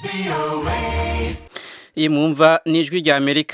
iyi mwumva ni ijwi rya amerika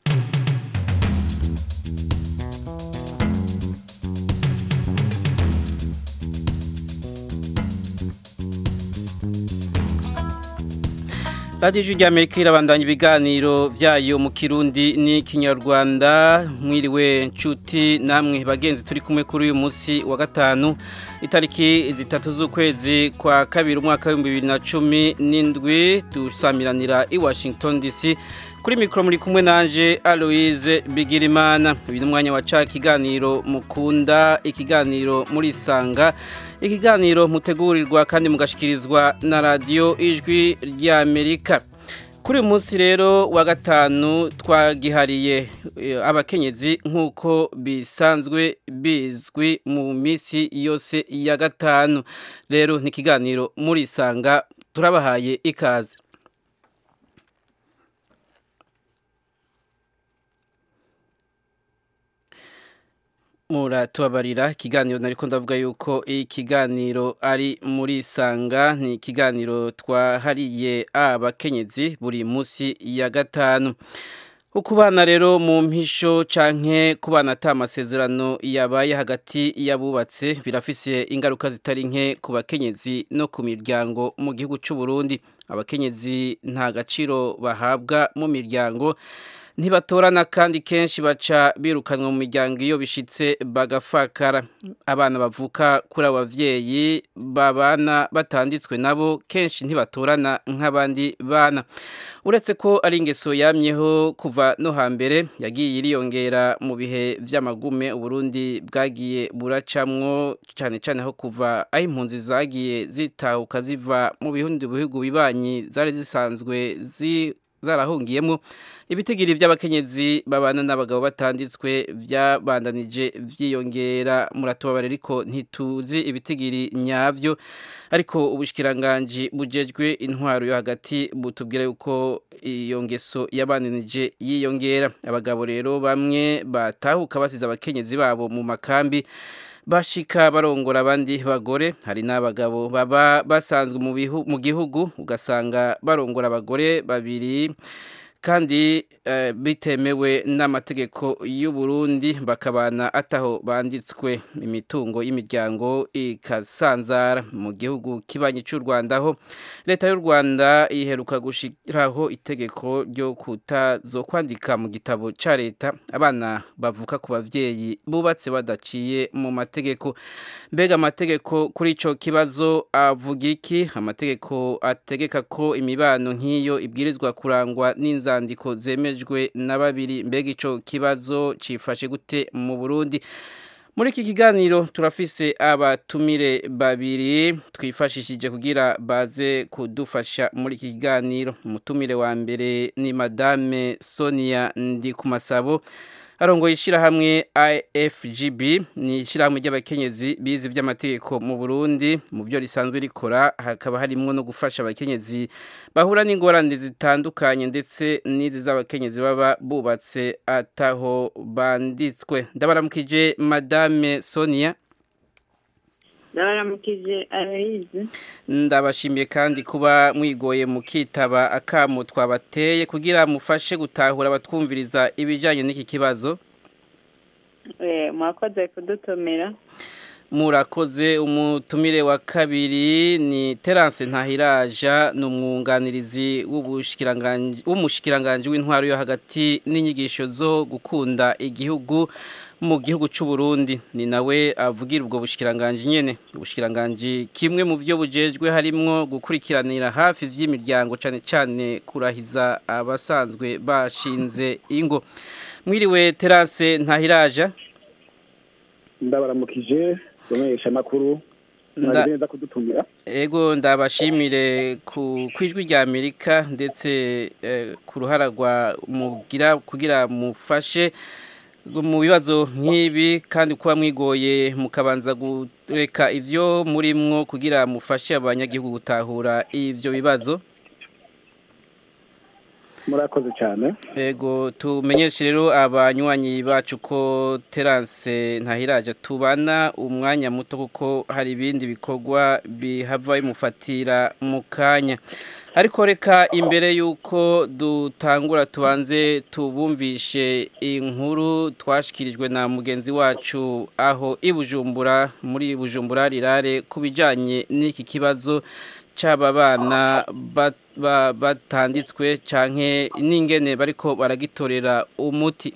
radiyo ijwi rya amerika irabandanya ibiganiro byayo mu kirundi n'ikinyarwanda mwiriwe nshuti namwe bagenzi turi kumwe kuri uyu munsi wa gatanu itariki zitatu z'ukwezi kwa kabiri umwaka w'ibihumbi bibiri na cumi n'indwi dusamiranira i washington dc kuri mikoro muri kumwe nanje aloise bigirimana uyu ni umwanya wa ca ikiganiro mukunda ikiganiro muri sanga ikiganiro mutegurirwa kandi mugashikirizwa na radiyo ijwi rya amerika kuri uyu munsi rero wa gatanu twagihariye abakenyezi nk'uko bisanzwe bizwi mu minsi yose ya gatanu rero ni ikiganiro muri sanga turabahaye ikaze muratubabarira ikiganiro nariko ndavuga yuko ikiganiro ari muri sanga ni ikiganiro twahariye abakenyezi buri munsi ya gatanu ukubana rero mu mpisho canke kubana ata amasezerano yabaye hagati y'abubatse birafise ingaruka zitari nke ku bakenyezi no ku miryango mu gihugu c'u Burundi abakenyezi nta gaciro bahabwa mu miryango ntibatorana kandi kenshi baca birukanwa mu miryango iyo bishitse bagafakara abana bavuka kuri abo bavyeyi babana batanditswe nabo kenshi ntibatorana nk'abandi bana uretse ko ari ingeso yamyeho kuva no hambere yagiye iriyongera mu bihe vy'amagume uburundi bwagiye buracamwo cane cane aho kuva aho impunzi zagiye zitahuka ziva mu bihumbi bihugu bibanyi zari zisanzwe zi zarahungiyemo ibitigiri by'abakenyezi babana n'abagabo batanditswe byabandanije vyiyongera muratubabare ariko ntituzi ibitigiri nyavyo ariko ubushikiranganje bujejwe intwaro yo hagati butubwira yuko iyo ngeso yabandanije yiyongera abagabo rero bamwe batahuka basize abakenyezi babo mu makambi bashika barongora abandi bagore hari n'abagabo baba basanzwe mu gihugu ugasanga barongora abagore babiri kandi bitemewe n'amategeko y'u Burundi bakabana ataho banditswe imitungo y'imiryango ikasanzara mu gihugu kibanyi cy'u Rwanda aho leta y'u Rwanda iheruka gushiraho itegeko ryo kutazo kwandika mu gitabo ca leta abana bavuka ku bavyeyi bubatse badaciye mu mategeko mbega amategeko kuri ico kibazo avuga iki amategeko ategeka ko imibano nk'iyo ibwirizwa kurangwa n'inzara inzandiko zemejwe na babiri mbega ico kibazo cifashe gute mu Burundi muri iki kiganiro turafise abatumire babiri twifashishije kugira baze kudufasha muri iki kiganiro umutumire wa mbere ni madame Sonia Ndikumasabo arongoye ishyirahamwe IFGB ni ishyirahamwe ry'abakenyezi bize iby'amategeko mu Burundi mu byo risanzwe rikora hakaba harimo no gufasha abakenyezi bahura n'ingorane zitandukanye ndetse n'izi z'abakenyezi baba bubatse ataho banditswe ndabaramukije madame Sonia ndabaramukije arayizi ndabashimiye kandi kuba mwigoye mukitaba akamu twabateye kugira mufashe gutahura abatwumviriza ibijyanye n'iki kibazo mwakoze kudutumira murakoze umutumire wa kabiri ni terance ntahiraja ni umwunganirizi w'umushikiranganji w'intwaro yo hagati n'inyigisho zo gukunda igihugu mu gihugu cy'u Burundi ni nawe avugira ubwo bushikiranganje nyene ubushikiranganje kimwe mu byo bujejwe harimo gukurikiranira hafi vy'imiryango cane cane kurahiza abasanzwe bashinze ingo mwiriwe terance ntahiraja ndabaramukije bamenyesha makuru neza kudutumira ego ndabashimire ku kwijwi rya Amerika ndetse ku ruhara rwa mugira kugira mufashe mu bibazo nk'ibi kandi kuba mwigoye mukabanza gureka ibyo murimwo kugira mufashe abanyagihugu gutahura ibyo bibazo murakoze cyane Ego tumenyeshe rero abanywanyi bacu ko Terence ntahiraje tubana umwanya muto kuko hari ibindi bikorwa bihava bimufatira mu kanya ariko reka imbere y'uko dutangura tubanze tubumvishe inkuru twashikirijwe na mugenzi wacu aho i Bujumbura muri Bujumbura rirare ku bijyanye n'iki kibazo cy'aba bana batanditswe canke n'ingene bariko baragitorera umuti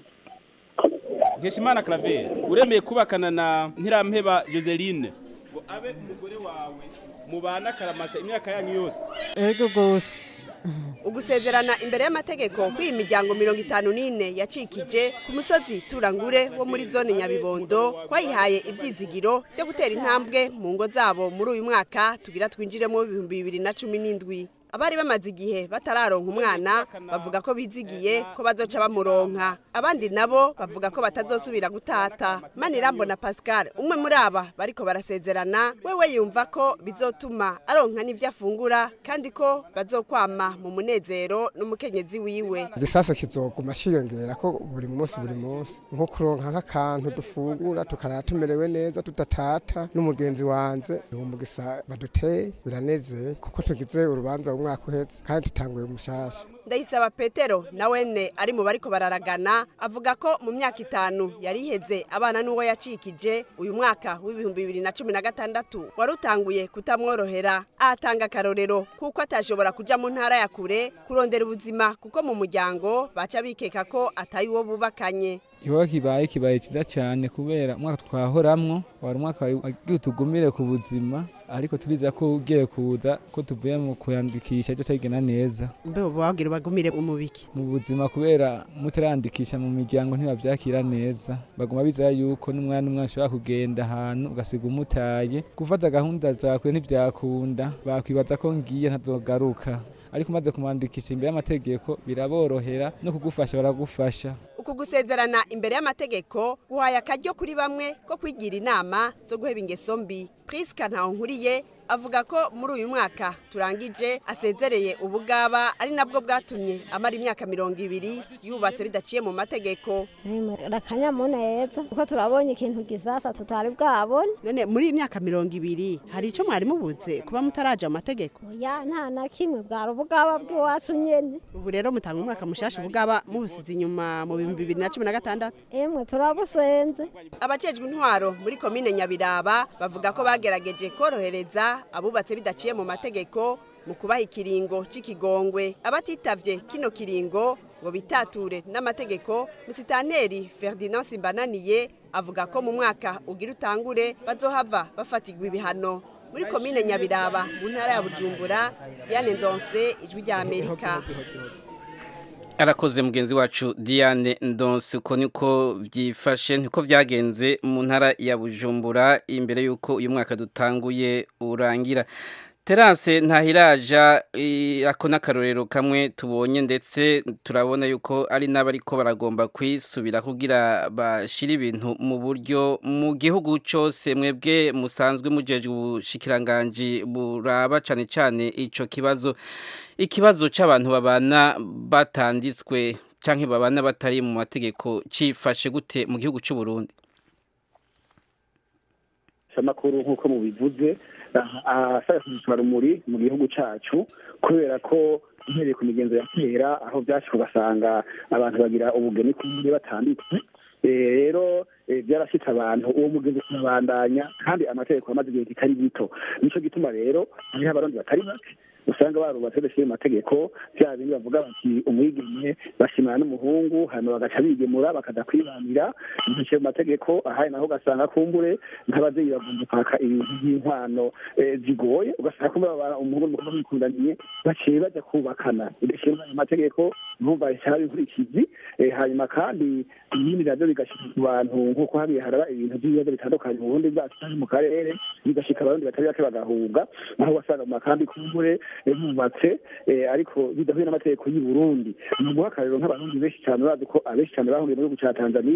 Nkeshimana Claver uremeye kubakana na Ntirampeba Joseline ngo abe umugore wawe mubana karamata imyaka yanyu yose ego gose ugusezerana imbere y'amategeko kw'iyi miryango mirongo itanu n'ine yacikije ku musozi turangure wo muri zone nyabibondo twayihaye ibyizigiro byo gutera intambwe mu ngo zabo muri uyu mwaka tugira twinjiremo ibihumbi bibiri na cumi n'indwi abari bamaze igihe batararonka umwana bavuga ko bizigiye ko bazoca bamuronka abandi nabo bavuga ko batazosubira gutata manirambo na pascal umwe muri aba bariko barasezerana wewe yumva ko bizotuma aronka n'ivyo afungura kandi ko bazokwama mu munezero n'umukenyezi wiwe igisasa kizoguma ciyongera ko buri munsi buri munsi nko kuronka nk'akantu dufungura tukarara tumerewe neza tudatata n'umugenzi wanze umugisa baduteye biranezeye kuko tugize urubanza umwaka uhetse kandi tutanguye umushasha ndayisaba petero nawene ari mu bariko bararagana avuga ko mu myaka itanu yari iheze abana n'uwo yacikije uyu mwaka w'ibihumbi bibiri na cumi na gatandatu wari utanguye kutamworohera ahatanga akarorero kuko atashobora kuja mu ntara ya kure kurondera ubuzima kuko mu muryango baca bikeka ko atayi uwo bubakanye ikibazo kibaye kibaye cyiza cyane kubera umwaka twahoramwo wari umwaka wagiye utugumire ku buzima ariko turiza ko ugiye kuza ko tuvuye mu kuyandikisha cyo tagena neza mbe babwira bagumire umubiki mu buzima kubera mutarandikisha mu miryango ntibabyakira neza baguma bizera yuko n'umwana umwana ushobora kugenda ahantu ugasiga umutaye gufata gahunda zakwe ntibyakunda bakwibaza ko ngiye ntazogaruka ariko umaze kumwandikisha imbere y'amategeko biraborohera no kugufasha baragufasha uku gusezerana imbere y'amategeko guhaye akaryo kuri bamwe ko kwigira inama zo guheba ingeso mbi Priska Ntahonkuriye avuga ko muri uyu mwaka turangije asezereye ubugaba ari nabwo bwatumye amara imyaka mirongo ibiri yubatse bidaciye mu mategeko akanyamuneza kuko turabonye ikintu gisasa tutari bwabone none muri iyi myaka mirongo ibiri hari icyo mwari mubuze kuba mutaraje mu mategeko ya nta na kimwe bwari ubugaba bw'iwacu nyene ubu rero mutanga umwaka mushasha ubugaba mubusize inyuma mu bihumbi bibiri na cumi na gatandatu emwe turabusenze abajejwe intwaro muri komine nyabiraba bavuga ko bagerageje korohereza abubatse bidaciye mu mategeko mu kubaha ikiringo c'ikigongwe abatitavye kino kiringo ngo bitature n'amategeko musitanteri Ferdinand Simbananiye avuga ko mu mwaka ugira utangure bazohava bafatirwa ibihano muri komine Nyabiraba mu ntara ya Bujumbura Diane Ndonse ijwi rya Amerika arakoze mugenzi wacu Diane Ndonse uko niko byifashe niko byagenze mu ntara ya Bujumbura imbere yuko uyu mwaka dutanguye urangira Terence ntahiraja ako n'akarorero kamwe tubonye ndetse turabona yuko ari n'abariko baragomba kwisubira kugira bashira ibintu mu buryo mu gihugu cyose mwebwe musanzwe mujeje ubushikiranganji buraba cyane cyane ico kibazo ikibazo c'abantu babana batanditswe canke babana batari mu mategeko cifashe gute mu gihugu cy'u Burundi amakuru nk'uko mubivuze asaba kuzitwara rumuri mu gihugu cyacu kubera ko uhereye ku migenzo ya kera aho byashyika ugasanga abantu bagira ubugeni kumwe batanditswe rero byarashyitse abantu uwo mugenzi turabandanya kandi amategeko amaze igihe kitari gito nicyo gituma rero hariho abarundi batari bake usanga barubatse badashyira mu mategeko bya bindi bavuga bati umwigeme bashimana n'umuhungu hanyuma bagaca bigemura bakaza kwibanira ntibishyire mu mategeko ahari naho ugasanga kumbure nk'ababyeyi bagomba kwaka ibintu by'inkwano zigoye ugasanga kumbure umuhungu n'umukobwa bikundaniye baciye bajya kubakana bigashyirwa mu mategeko ntumva cyaba inkurikizi hanyuma kandi ibindi nabyo bigashyika ku bantu nk'uko habiye haraba ibintu by'ibibazo bitandukanye mu bundi bwacu cyangwa mu karere bigashyika abarundi batari bake bagahunga aho wasanga mu makambi kumbure bubatse ariko bidahuye n'amategeko y'u Burundi ni uguha akarero nk'abarundi benshi cyane bazi ko abenshi cyane bahungiye mu gihugu cya Tanzania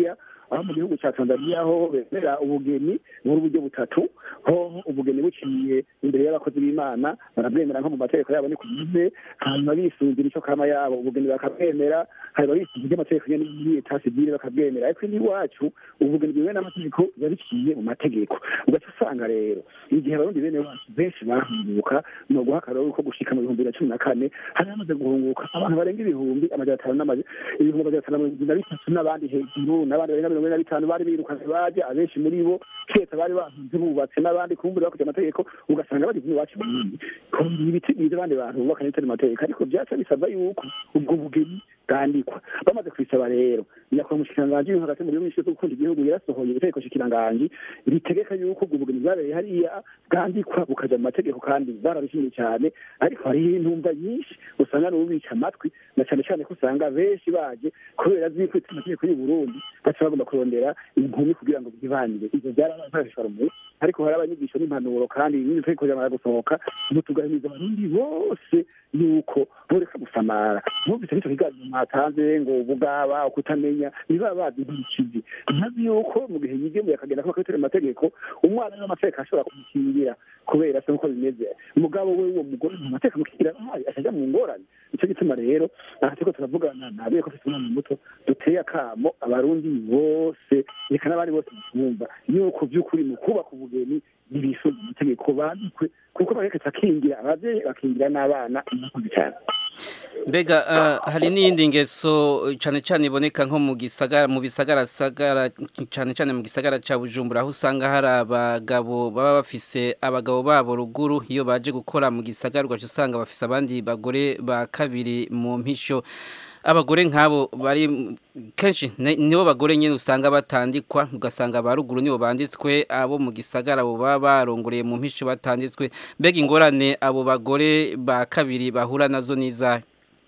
aho mu gihugu cya tanzania ho bemera ubugeni muri uburyo butatu ho ubugeni buciye imbere y'abakozi b'imana barabwemera nko mu mategeko yabo ni kugize hanyuma bisunzira icyo kama yabo ubugeni bakabwemera hanyuma bisunzira iby'amategeko nyine n'iyita sivile bakabwemera ariko n'iwacu ubugeni bwemewe n'amategeko biba biciye mu mategeko ugaca usanga rero igihe abarundi bene wacu benshi bahunguka ni uguha akaroro ko gushika mu bihumbi bibiri na cumi na kane hari hamaze guhunguka abantu barenga ibihumbi amajana atanu n'amaja ibihumbi amajana atanu na mirongo irindwi na bitatu n'abandi hejuru n'abandi barenga mirongo ine na bitanu bari birukanye baje abenshi muri bo ketse bari bahunze bubatse n'abandi kumbura bakurikije amategeko ugasanga bageze iwacu burundi kongera ibiti byiza abandi bantu bubakanye bitari amategeko ariko byaca bisabwa yuko ubwo bugeni bwandikwa bamaze kubisaba rero nyakubahwa umushikiranganji uri hagati mu gihugu gishinzwe gukunda igihugu yarasohoye itegeko shikiranganji ritegeka yuko ubwo bugeni bwabereye hariya bwandikwa bukaja mu mategeko kandi barabishimye cyane ariko hariho intumva nyinshi usanga n'ubica amatwi na cyane cyane ko usanga benshi baje kubera zikwica amategeko y'u Burundi baca bagomba kurondera inkumi kugira ngo bibanire ivyo byarabafashishwa rumwe ariko hari abanyigisho n'impanuro kandi n'iri tegeko ryamara gusohoka mutugahimiza abarundi bose yuko boreka gusamara mwumvise n'icyo kiganiro mwatanze ngo bugaba kutamenya niba bazi nk'ikizi ntazi yuko mu gihe yigemuye akagenda kuba kabitari amategeko umwana n'amategeko ashobora kumukingira kubera se uko bimeze umugabo we uwo mugore mu mategeko amukingira nabi akajya mu ngorane nicyo gituma rero aha turiko turavugana nabiye ko afite umwana muto duteye akamo abarundi bose reka n'abandi bose bumva yuko by'ukuri mu kubaka ubugeni ntibisunze amategeko bandikwe kuko bareketse akingira abavyeyi bakingira n'abana murakoze cyane mbega uh, hari n'iyindi ngeso cyane cyane iboneka nko mu gisagara mu bisagara sagara cyane cyane mu gisagara ca Bujumbura aho usanga hari abagabo baba bafise abagabo babo ruguru iyo baje gukora mu gisagara ugaca usanga bafise abandi bagore ba kabiri mu mpisho abagore nk'abo bari kenshi nibo bagore nyine usanga batandikwa ugasanga ba ruguru nibo banditswe abo mu gisagara abo baba barongoreye mu mpisho batanditswe mbega ingorane abo bagore ba kabiri bahura nazo n'izahe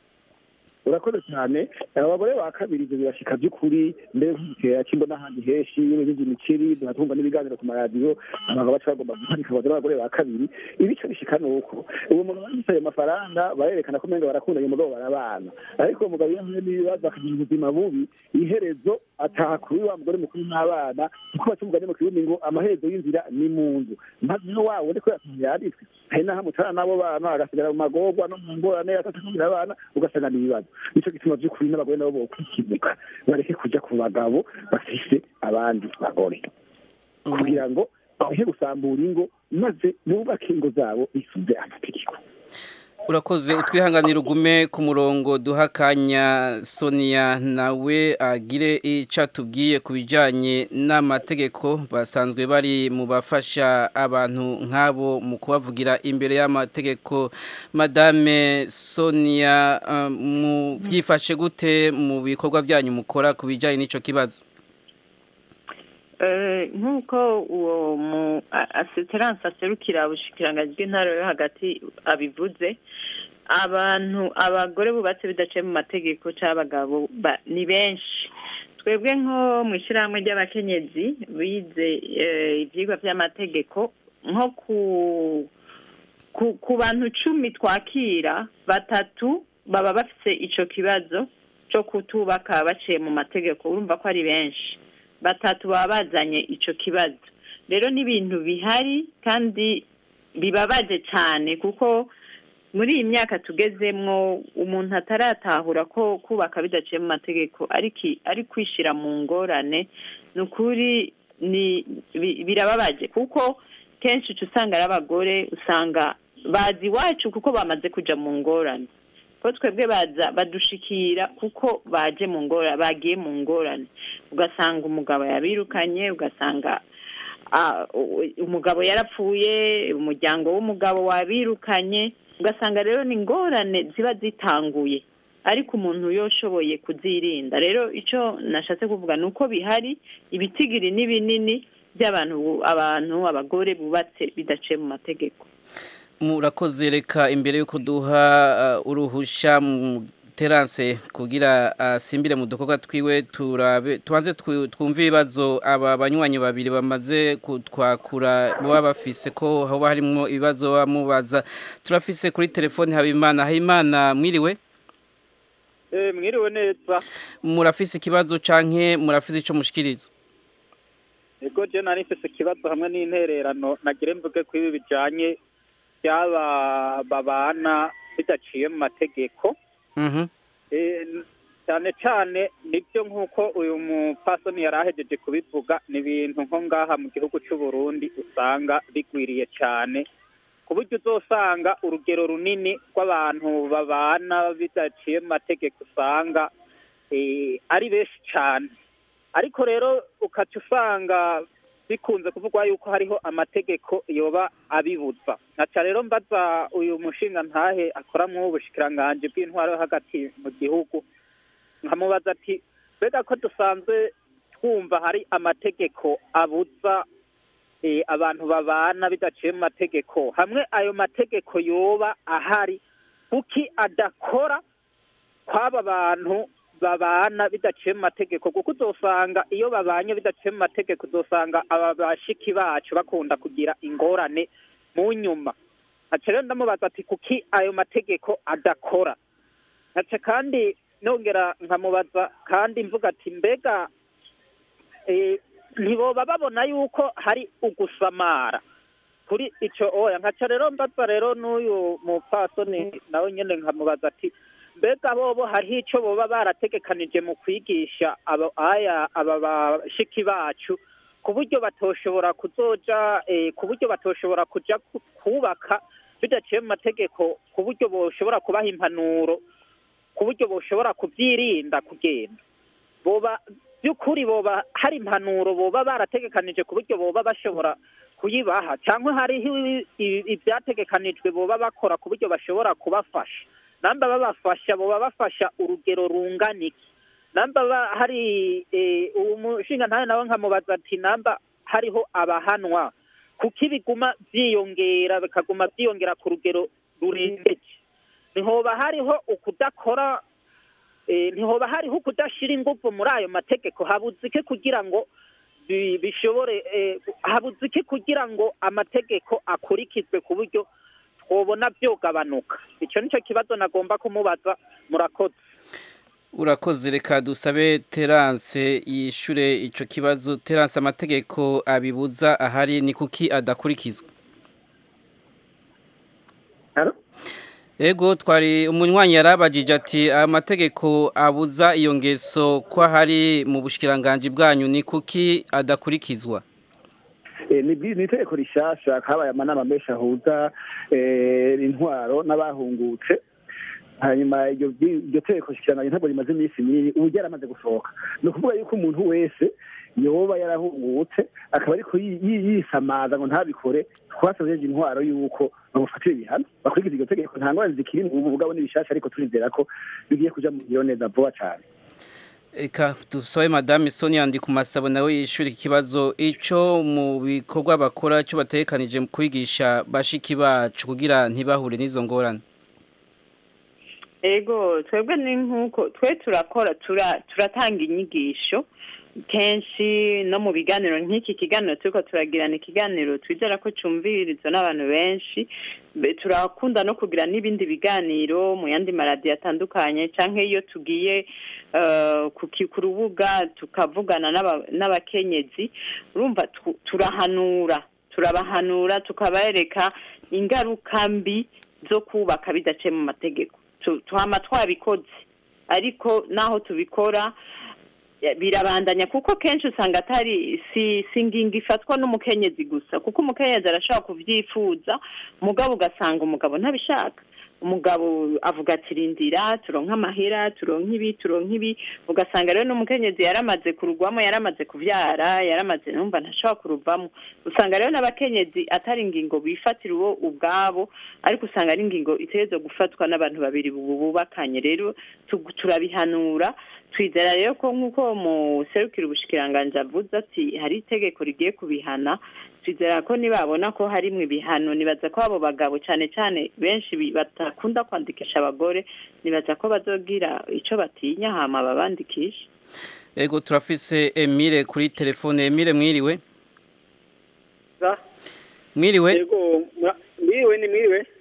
urakoze cyane abagore ba kabiri ibyo birashika by'ukuri mbere nk'igitera cy'imbo n'ahandi henshi n'ibindi imiceri duhatunga n'ibiganiro ku maradiyo abagabo baca bagomba guhanika abagore b'abagore ba kabiri ibice bishika ni uko uwo mugabo yanditse ayo mafaranga barerekana ko umenga barakunda uyu mugabo barabana ariko uwo mugabo iyo ahuye n'ibibazo akagira ubuzima bubi iherezo ataha kuri wa mugore mukuru n'abana kuko baca umugani mu kirundi ngo amaherezo y'inzira ni mu nzu maze niho wawe ndiko yanditswe hari n'aho amutara n'abo bana agasigara mu magorwa no mu ngorane atakugira abana ugasanga ni ibibazo nicyo gituma by'ukuri n'abagore nabo bokwikimuka bareke kujya ku bagabo bafise abandi bagore kugira ngo bahe gusambura ingo maze bubake ingo zabo bisunze amategeko urakoze utwihanganira ugume ku murongo duha akanya sonia nawe agire icyo atubwiye ku bijyanye n'amategeko basanzwe bari mu bafasha abantu nk'abo mu kubavugira imbere y'amategeko madame sonia mu byifashe gute mu bikorwa byanyu mukora ku bijyanye n'icyo kibazo nk'uko uwo mu asiteranse aserukira ubushikiranganji bw'intara yo hagati abivuze abantu abagore bubatse bidaciye mu mategeko cy'abagabo ni benshi twebwe nko mu ishyirahamwe ry'abakenyezi bize ibyigwa by'amategeko nko ku bantu cumi twakira batatu baba bafite icyo kibazo cyo kutubaka baciye mu mategeko urumva ko ari benshi batatu baba bazanye icyo kibazo rero ni ibintu bihari kandi bibabaje cyane kuko muri iyi myaka tugezemwo umuntu ataratahura ko kubaka bidaciye mu mategeko ari kwishyira mu ngorane ni ukuri birababaje kuko kenshi uca usanga ari abagore usanga bazi iwacu kuko bamaze kujya mu ngorane ko twebwe baza badushikira kuko baje mu ngorane bagiye mu ngorane ugasanga umugabo yabirukanye ugasanga umugabo yarapfuye umuryango w'umugabo wabirukanye ugasanga rero ni ingorane ziba zitanguye ariko umuntu yoshoboye kuzirinda rero icyo nashatse kuvuga ni uko bihari ibitigiri ni binini by'abantu abantu abagore bubatse bidaciye mu mategeko murakoze reka imbere y'uko duha uruhushya mu terance kugira asimbire mu dukorwa twiwe turabe tubanze twumve ibibazo aba banywanyi babiri bamaze kutwakura baba bafise ko haba harimo ibibazo bamubaza turafise kuri telefone habimana habimana mwiriwe Eh, mwiriwe neza murafise ikibazo canke murafise ico mushikiriza ego je nari mfise ikibazo hamwe n'intererano nagire mvuge ko ibi bijanye by'aba babana bidaciye mu mategeko Mhm. Eh, n- cyane cyane nibyo nk'uko uyu mupfasoni yari ahejeje kubivuga ni ibintu nko ngaha mu gihugu cy'u Burundi usanga bigwiriye cyane ku buryo uzosanga urugero runini rw'abantu babana bidaciye mu mategeko usanga eh, ari benshi cyane ariko rero ukaca usanga bikunze kuvugwa yuko hariho amategeko yoba abibuza nkaca rero mbaza uyu mushinga ntahe akora mu bushikiranganji bw'intwaro yo hagati mu gihugu nkamubaza ati mbega ko dusanzwe twumva hari amategeko abuza eh, abantu babana bidaciye mu mategeko hamwe ayo mategeko yoba ahari kuki adakora kw'aba bantu babana bidaciye mu mategeko kuko uzosanga iyo babanye bidaciye mu mategeko uzosanga aba bashiki bacu bakunda kugira ingorane mu nyuma nkaca rero ndamubaza ati kuki ayo mategeko adakora nkaca kandi nongera nkamubaza kandi mvuga ati mbega eh, ntiboba babona yuko hari ugusamara kuri ico oya nkaca rero mbaza rero n'uyu mupfasoni nawe nyene nkamubaza ati mbega bobo hariho ico boba barategekanije mu kwigisha abo aya aba bashiki bacu ku buryo batoshobora kuzoja eh, ku buryo batoshobora kuja ku- kubaka bidaciye mu mategeko ku buryo boshobora kubaha impanuro ku buryo boshobora kubyirinda kugenda boba by'ukuri boba hari impanuro boba barategekanije ku buryo boba bashobora kuyibaha cyangwa hariho ibi- ibi- ibyategekanijwe boba bakora ku buryo bashobora kubafasha namba babafasha boba bafasha urugero rungana iki namba ba- hari eh, uwo mushinga ntawe nawe nkamubaza ati namba hariho abahanwa kuko ibiguma byiyongera bikaguma byiyongera ku rugero rurengeje ntihoba hariho ukudakora eh, ntihoba hariho ukudashira ingufu muri ayo mategeko habuze iki kugira ngo bi- bishobore eh, habuze iki kugira ngo amategeko akurikizwe ku buryo twobona byogabanuka icyo nicyo kibazo nagomba kumubaza murakoze urakoze reka dusabe terance yishure ico kibazo terance amategeko abibuza ahari ni kuki adakurikizwa ego twari umunywanyi yarabajije ati amategeko abuza iyo ngeso ko ahari mu bushikiranganji bwanyu ni kuki adakurikizwa Eh, ni bwi- ni itegeko rishasha kabaye amanama menshi ahuza eh, intwaro n'abahungutse hanyuma iryo byi- iryo tegeko shikiranganya ntabwo rimaze iminsi minini ubu ryaramaze gusohoka ni ukuvuga yuko umuntu wese yoba yarahungutse akaba ariko yi- yi- yisamaza ngo ntabikore twasazeje intwaro yuko bamufatira ibihano bakurikiza iryo tegeko nta ngorane zikiri ubu bugabo ni bishasha ariko turizera ko bigiye kuja mu ngiro neza vuba cane Eka dusabe madame Sonia ndi ku masabo nawe yishura iki kibazo ico mu bikorwa bakora cyo batekanije mu kwigisha bashiki bacu kugira ntibahure n'izo ngorane ego twebwe ni nk'uko twe turakora tura- turatanga inyigisho kenshi no mu biganiro nk'iki kiganiro turiko turagirana ikiganiro twizera ko cumvirizwa n'abantu benshi Be- turakunda no kugira n'ibindi biganiro mu yandi maradiyo atandukanye canke iyo tugiye eh, ku ki- ku rubuga tukavugana n'aba- n'abakenyezi urumva tu- turahanura turabahanura tukabereka ingaruka mbi zo kubaka bidaciye mu mategeko Tu- tuhama twabikoze ariko naho tubikora ya- birabandanya kuko kenshi usanga atari si si ngingo ifatwa n'umukenyezi gusa kuko umukenyezi arashobora kubyifuza umugabo ugasanga umugabo ntabishaka umugabo avuga ati rindira turonke amahera turonke ibi turonke ibi ugasanga rero n'umukenyezi yaramaze kurugwamo yaramaze kuvyara yaramaze numva ntashobora kuruvamo usanga rero n'abakenyezi atari ingingo bifatira uwo ubwabo ariko usanga ari ingingo itegerezwa gufatwa n'abantu babiri bu- bubakanye rero tu- turabihanura twizera rero ko nk'uko muserukira ubushikiranganji avuze ati hari itegeko rigiye kubihana twizera ko nibabona ko harimwo ibihano nibaza ko abo bagabo cyane cyane benshi bi- batakunda kwandikisha abagore nibaza ko bazogira ico batinya hama babandikisha ego turafise Emile kuri telefone Emile mwiriwe mwiriwe yego mwa- mwiriwe ni mwiriwe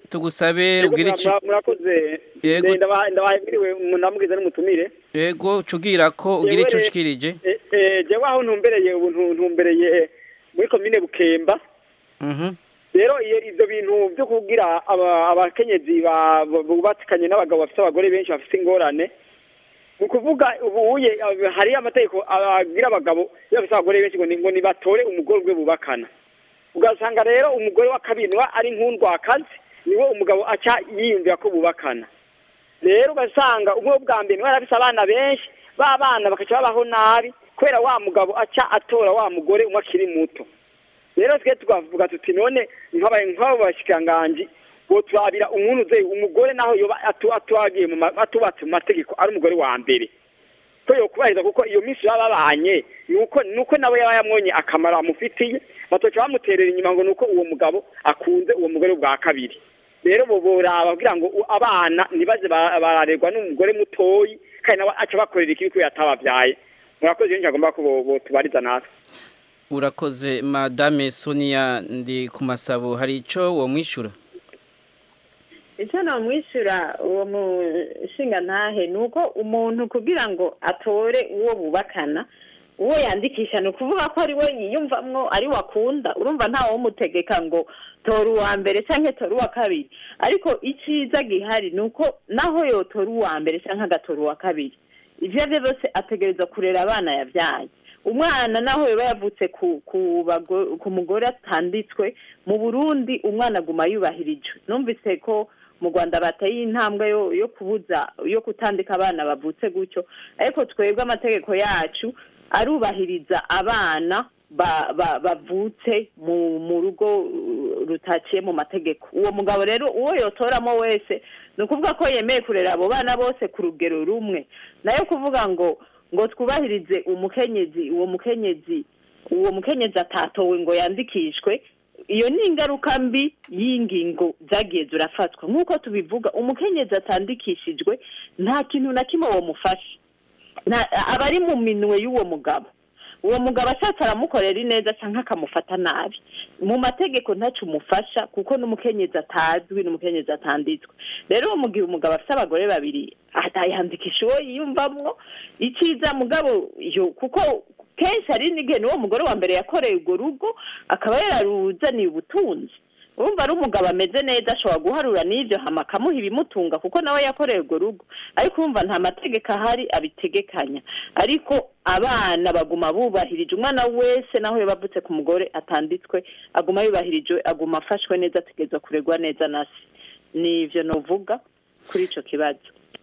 tugusabe ubwire iki murakoze Yego. ndabahemiriwe namubwiza n'umutumire yego cugira ko ugira icyo ushikirije Eh, eh, jewe aho ntumbereye ubu ntu- ntumbereye muri komine bukemba Mhm. rero iyo ivyo bintu vyo kugira aba- abakenyezi ba- bu- bubatikanye n'abagabo bafite abagore benshi bafite ingorane mu kuvuga ubuye eh, hari amategeko agira abagabo iyo bafite abagore benshi ngo ni- ngo nibatore umugore ubwe bubakana ugasanga rero umugore wa kabiri niwe ari nk'undwakazi niwe umugabo aca yiyumvira ko bubakana rero ugasanga umwe bwa mbere niwe yarafise abana benshi ba bana bakaca babaho nabi kubera wa mugabo aca atora wa mugore umwe akiri muto rero twe tukavuga tuti none nk'aba nk'abo bashikiranganji ngo turabira umuntu uze umugore naho yoba atu- atubagiye mu ma- atubatse mu mategeko ari umugore wa mbere ko yokubahiriza kuko iyo minsi baba babanye nuko nuko nawe yaba yamwonye akamaro amufitiye batoca bamuterera inyuma ngo nuko uwo mugabo akunze uwo mugore bwa kabiri rero bo boraba kugira ngo u- abana ntibaze ba- bararerwa n'umugore mutoyi kandi nawe aca bakorera ikibi kubera atababyaye murakoze rero agomba ko bo- botubariza natwe urakoze madame sonia ndi ku masabo hari icyo uwo mwishyura icyo namwishyura uwo mushinga ntahe ni uko umuntu kugira ngo atore uwo bubakana uwo yandikisha ni ukuvuga ko ari we yiyumvamwo ari we akunda urumva ntawe umutegeka ngo tora uwa mbere cyangwa tora uwa kabiri ariko icyiza gihari ni uko naho yotora uwa mbere cyangwa agatora uwa kabiri ibyo ari byo byose ategereza kurera abana yabyaye umwana naho yaba yavutse ku ku bago- ku mugore atanditswe mu burundi umwana aguma yubahirijwe numvise ko mu rwanda bateye intambwe yo yo kubuza yo kutandika abana bavutse gutyo ariko twebwe amategeko yacu arubahiriza abana ba- ba- bavutse mu mu rugo uh, rutaciye mu mategeko uwo mugabo rero uwo yotoramo wese ni ukuvuga ko yemeye kurera abo bana bose ku rugero rumwe nayo kuvuga ngo ngo twubahirize umukenyezi uwo mukenyezi uwo mukenyezi atatowe ngo yandikishwe iyo ni ingaruka mbi y'ingingo zagiye zirafatwa nk'uko tubivuga umukenyezi atandikishijwe nta kintu na kimwe wamufasha nta- aba ari mu minwe y'uwo mugabo uwo mugabo ashatse aramukorera ineza cyangwa akamufata nabi mu mategeko ntacyo umufasha kuko n'umukenyezi atazwi n'umukenyezi atanditswe rero mu gihe umugabo afite abagore babiri yandikisha uwo yiyumvamwo icyiza mugabo yo kuko kenshi hari n'igihe n'uwo mugore wa mbere yakoreye urwo rugo akaba yararuzaniye ubutunzi urumva ari umugabo ameze neza ashobora guharura n'ibyo hama akamuha ibimutunga kuko nawe yakoreye urwo rugo ariko urumva nta mategeko ahari abitegekanya ariko abana baguma bubahirije umwana wese naho yaba avutse ku mugore atanditswe aguma yubahirijwe aguma afashwe neza ategereza kuregwa neza na se ni ibyo nuvuga kuri icyo kibazo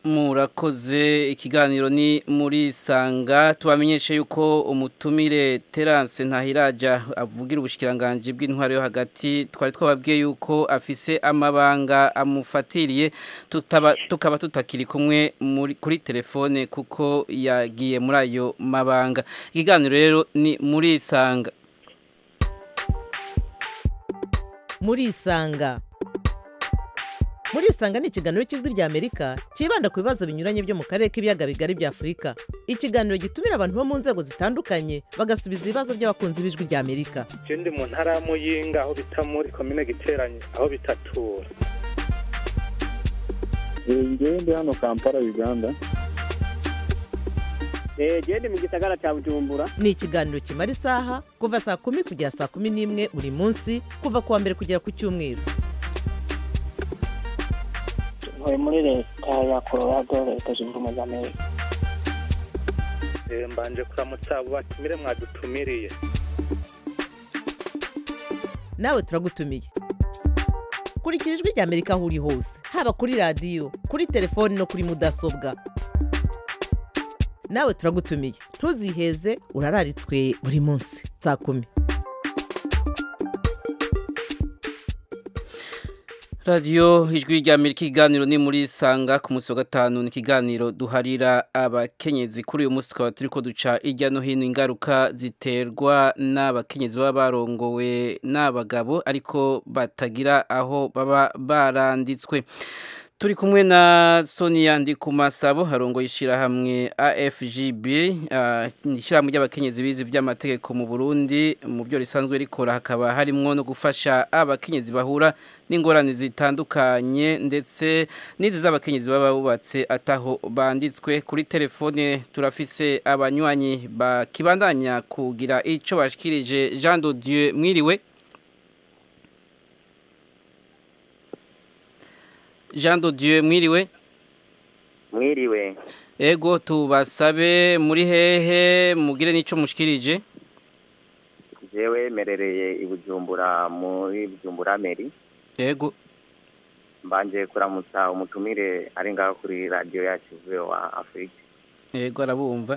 murakoze ikiganiro ni muri sanga tubamenyeshe yuko umutumire terance ntahiraja avugira ubushikiranganje bw'intwaro yo hagati twari twababwiye yuko afise amabanga amufatiriye tutaba tukaba tutakiri kumwe muri kuri telefone kuko yagiye muri ayo mabanga ikiganiro rero ni muri sanga murisanga murisanga ni ikiganiro cy'ijwi ry'amerika cyibanda ku bibazo binyuranye byo mu karere k'ibiyaga bigari bya afurika ikiganiro gitumira abantu bo mu nzego zitandukanye bagasubiza ibibazo by'abakunzi b'ijwi ry'amerika je ndi mu ntara ya muyinga aho bita muri komine giteranye aho bitatura ngewe ndi hano kampala uganda genda mu gisagara cya bujumbura ni ikiganiro kimara isaha kuva saa kumi kugera saa kumi n'imwe buri munsi kuva ku wa mbere kugera ku cyumweru ntuye muri leta ya colorado leta zunze ubumwe za amerika Eh, mbanje kuramutsa abo batumire mwadutumiriye nawe turagutumiye kurikira ijwi ry'amerika aho uri hose haba kuri radiyo kuri telefoni no kuri mudasobwa nawe turagutumiye ntuziheze urararitswe buri munsi saa kumi radiyo ijwi rya amerika ikiganiro ni muri sanga ku munsi wa gatanu ni ikiganiro duharira abakenyezi kuri uyu munsi tukaba turi ko duca hirya no hino ingaruka ziterwa n'abakenyezi baba barongowe n'abagabo ariko batagira aho baba baranditswe turi kumwe na Sonia Ndikumasabo harongoye ishyirahamwe AFGB ah, ishyirahamwe ry'abakenyezi bize by'amategeko mu Burundi mu byo risanzwe rikora hakaba harimwo no gufasha abakenyezi bahura n'ingorane zitandukanye ndetse n'izi z'abakenyezi baba bubatse ataho banditswe kuri telefone turafise abanywanyi bakibandanya kugira ico bashikirije Jean de Dieu mwiriwe Jean de Dieu mwiriwe mwiriwe ego tubasabe muri hehe mugire n'ico mushikirije jewe merereye i bujumbura muri bujumbura meri ego mbanje kuramutsa umutumire ari ngaho kuri radiyo yacu wa afurika ego arabumva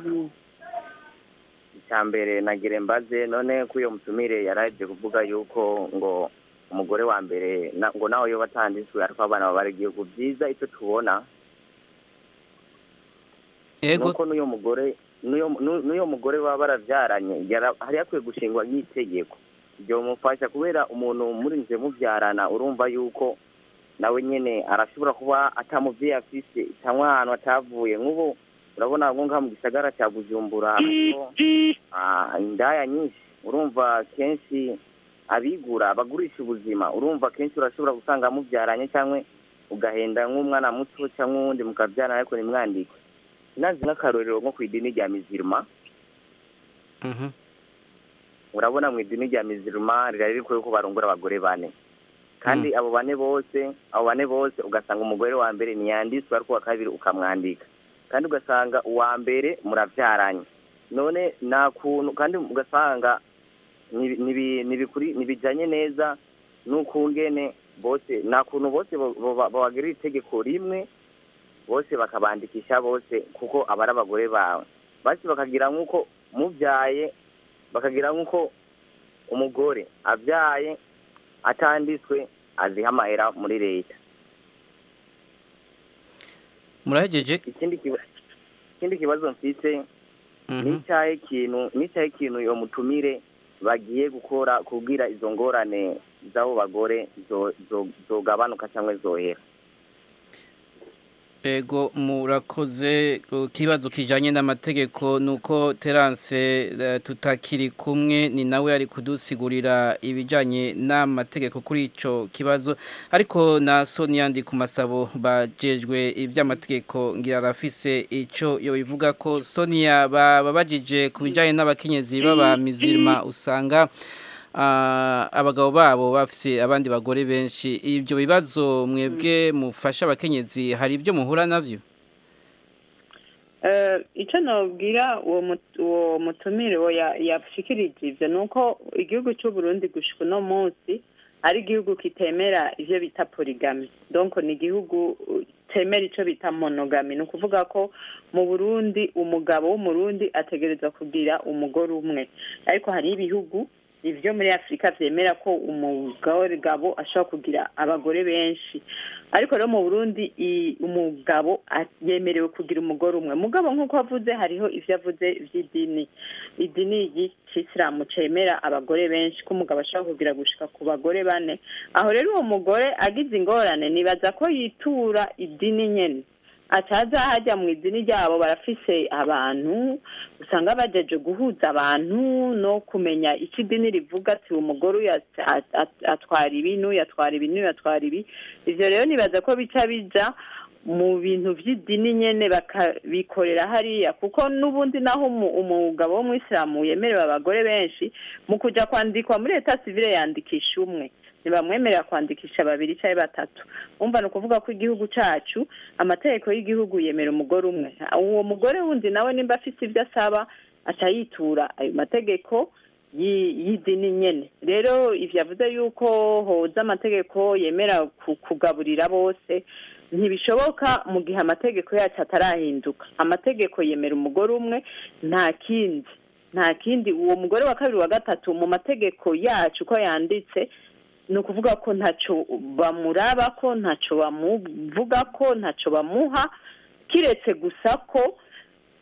icya mbere nagire mbaze none ko uyo mutumire yaraje kuvuga yuko ngo umugore wa mbere na- ngo nawe yo batanditswe ariko abana baba ari igihugu byiza icyo tubona ego nuko n'uyo mugore n'uyo n'u- n'uyo mugore baba barabyaranye yara- hari hakwiye gushingwa nk'itegeko ibyo bimufasha kubera umuntu murinze mubyarana urumva yuko nawe nyine arashobora kuba atamuvyeyi afise cyangwa ahantu atavuye nk'ubu urabona nko ngaha mu gisagara cya bujumbura hariho ah, indaya nyinshi urumva kenshi abigura bagurisha ubuzima urumva kenshi urashobora gusanga mubyaranye cyangwa ugahenda nk'umwana muto cyangwa uwundi mukabyarana ariko nimwandike nazi nk'akarorero nko ku idini rya mizirima Mhm. urabona mu idini rya mizirima rirari rikwiye ko barongora abagore bane kandi abo bane bose abo bane bose ugasanga umugore wa mbere ntiyanditswe ariko uwa kabiri ukamwandika kandi ugasanga uwa mbere murabyaranye none nta kuntu kandi ugasanga nibi- nibi- nibikuri- ntibijyanye neza n'ukungene bose nta kuntu bose bo- bo- babagirira itegeko rimwe bose bakabandikisha bose kuko aba ari abagore bawe basi bakagira nk'uko mubyaye bakagira nk'uko umugore abyaye atanditswe aziha amahera muri leta murahejeje ikindi kiba- ikindi kibazo mfite n'icyahe ikintu n'icyahe ikintu iyo mutumire bagiye gukora kubwira izo ngorane z'abo bagore zo- zo- zogabanuka cyangwa zohera ego murakoze ku kibazo kijanye n'amategeko nuko Terence eh, tutakiri kumwe ni nawe ari kudusigurira ibijanye n'amategeko kuri ico kibazo ariko na Sonia ndi ku masabo bajejwe ivy'amategeko ngira arafise ico yo bivuga ko Sonia babajije ku bijanye n'abakenyezi baba mizirima usanga ah, abagabo babo bafise abandi bagore benshi ibyo bibazo mwebwe mufasha abakenyezi hari ibyo muhura navyo Eh, icyo nabwira uwo mut- uwo mutumire uwo ya- yashikirije ibyo ni uko igihugu cy'u Burundi gushika uno munsi ari igihugu kitemera ivyo bita polygamy donc ni igihugu uh, temera ico bita monogamy ni ukuvuga ko mu Burundi umugabo w'umurundi ategerezwa kugira umugore umwe ariko hari ibihugu ivyo muri afurika vyemera ko umugabo ashobora kugira abagore benshi ariko rero mu burundi i- umugabo a- yemerewe kugira umugore umwe mugabo nk'uko avuze hariho ivyo avuze vy'idini idini y'ikisilamu cemera abagore benshi ko umugabo ashobora kugira gushika ku bagore bane aho rero uwo mugore agize ingorane nibaza ko yitura idini nyene ataza hajya mu idini ryabo barafise abantu usanga bajeje guhuza abantu no kumenya icyo idini rivuga ati umugore uyu at- at- at- atwara ibi n'uyu atwara ibi n'uyu atwara ibi ivyo rero nibaza ko bica bija mu bintu vy'idini nyene bakabikorera hariya kuko n'ubundi naho umu- umugabo w'umwisilamu yemerewe abagore benshi mu kuja kwandikwa muri leta sivile yandikisha umwe ntibamwemerera kwandikisha babiri cyangwa batatu umva ni ukuvuga ko igihugu cacu amategeko y'igihugu yemera umugore umwe uwo mugore wundi nawe nimba afite ibyo asaba aca yitura ayo mategeko yi- y'idini nyene rero ivyo avuze yuko hoza amategeko yemera ku- kugaburira bose ntibishoboka mu gihe amategeko yacu atarahinduka amategeko yemera umugore umwe nta kindi nta kindi uwo mugore wa kabiri wa gatatu mu mategeko yacu uko yanditse ni ukuvuga ko ntacyo bamuraba ko ntacyo bamuvuga ko ntacyo bamuha kiretse gusa ko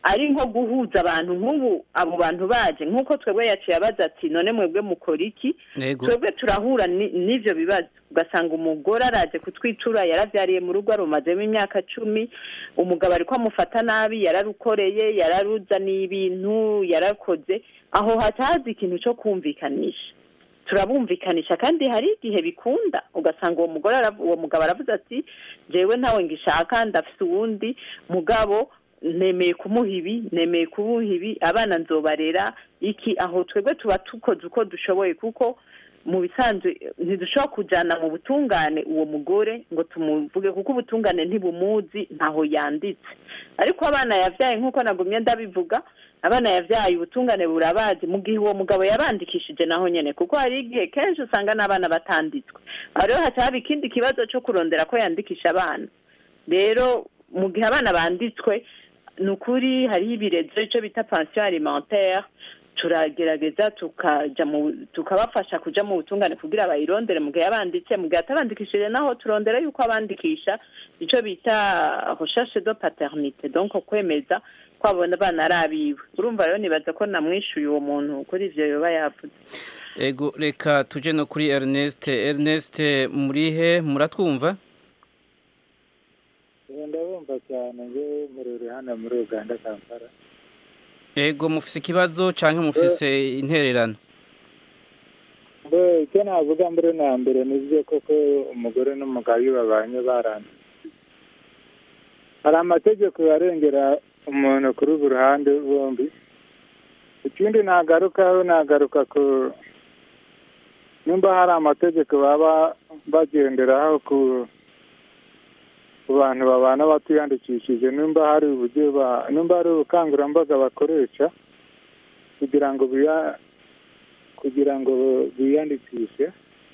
ari nko guhuza abantu nk'ubu abo bantu baje nk'uko twebwe yaciye abaza ati none mwebwe mukora iki Yego. twebwe turahura ni- n'ivyo bibazo ugasanga umugore araje kutwitura yaravyariye mu rugo arumazemo imyaka cumi umugabo ariko amufata nabi yararukoreye yararuzaniye ibintu yarakoze aho haca haza ikintu co kumvikanisha turabumvikanisha kandi hari igihe bikunda ugasanga uwo mugore arav- uwo mugabo aravuze ati jewe ntawe ngishaka ndafise uwundi mugabo nemeye kumuha ibi nemeye kumuha ibi abana nzobarera iki aho twebwe tuba tukoze uko dushoboye kuko mu bisanzwe ntidushobora kujyana mu butungane uwo mugore ngo tumuvuge kuko ubutungane ntibumuzi ntaho yanditse ariko abana yabyaye nk'uko nagumye ndabivuga abana yabyaye ubutungane burabazi mu gihe uwo mugabo yabandikishije naho nyine kuko hari igihe kenshi usanga n'abana batanditswe aho rero haca haba ikindi kibazo cyo kurondera ko yandikisha abana rero mu gihe abana banditswe ni ukuri hariho ibirezo icyo bita pansiyo alimentaire turagerageza tukaja mu tukabafasha kuja mu butungane kugira bayirondere mu gihe yabanditse mu gihe atabandikishije naho turondera yuko abandikisha icyo bita recherche de paternité donc kwemeza ko abona abana ari abiwe urumva rero nibaza ko namwishuye uwo muntu kuri ivyo yoba yavuze Ego reka tuje no kuri Ernest Ernest murihe muratwumva ndabumva cyane njye muri hano muri uganda kampala Ego mufise ikibazo canke mufise intererano mbe icyo navuga mbere na mbere ni byo koko umugore n'umugabo iyo babanye barana hari amategeko arengera umuntu kuri buri ruhande bombi ikindi nagarukaho nagaruka ku nimba hari amategeko baba bagenderaho ku ku bantu babana batiyandikishije nimba hari uburyo ba nimba hari ubukangurambaga bakoresha kugira ngo biya kugira ngo biyandikishe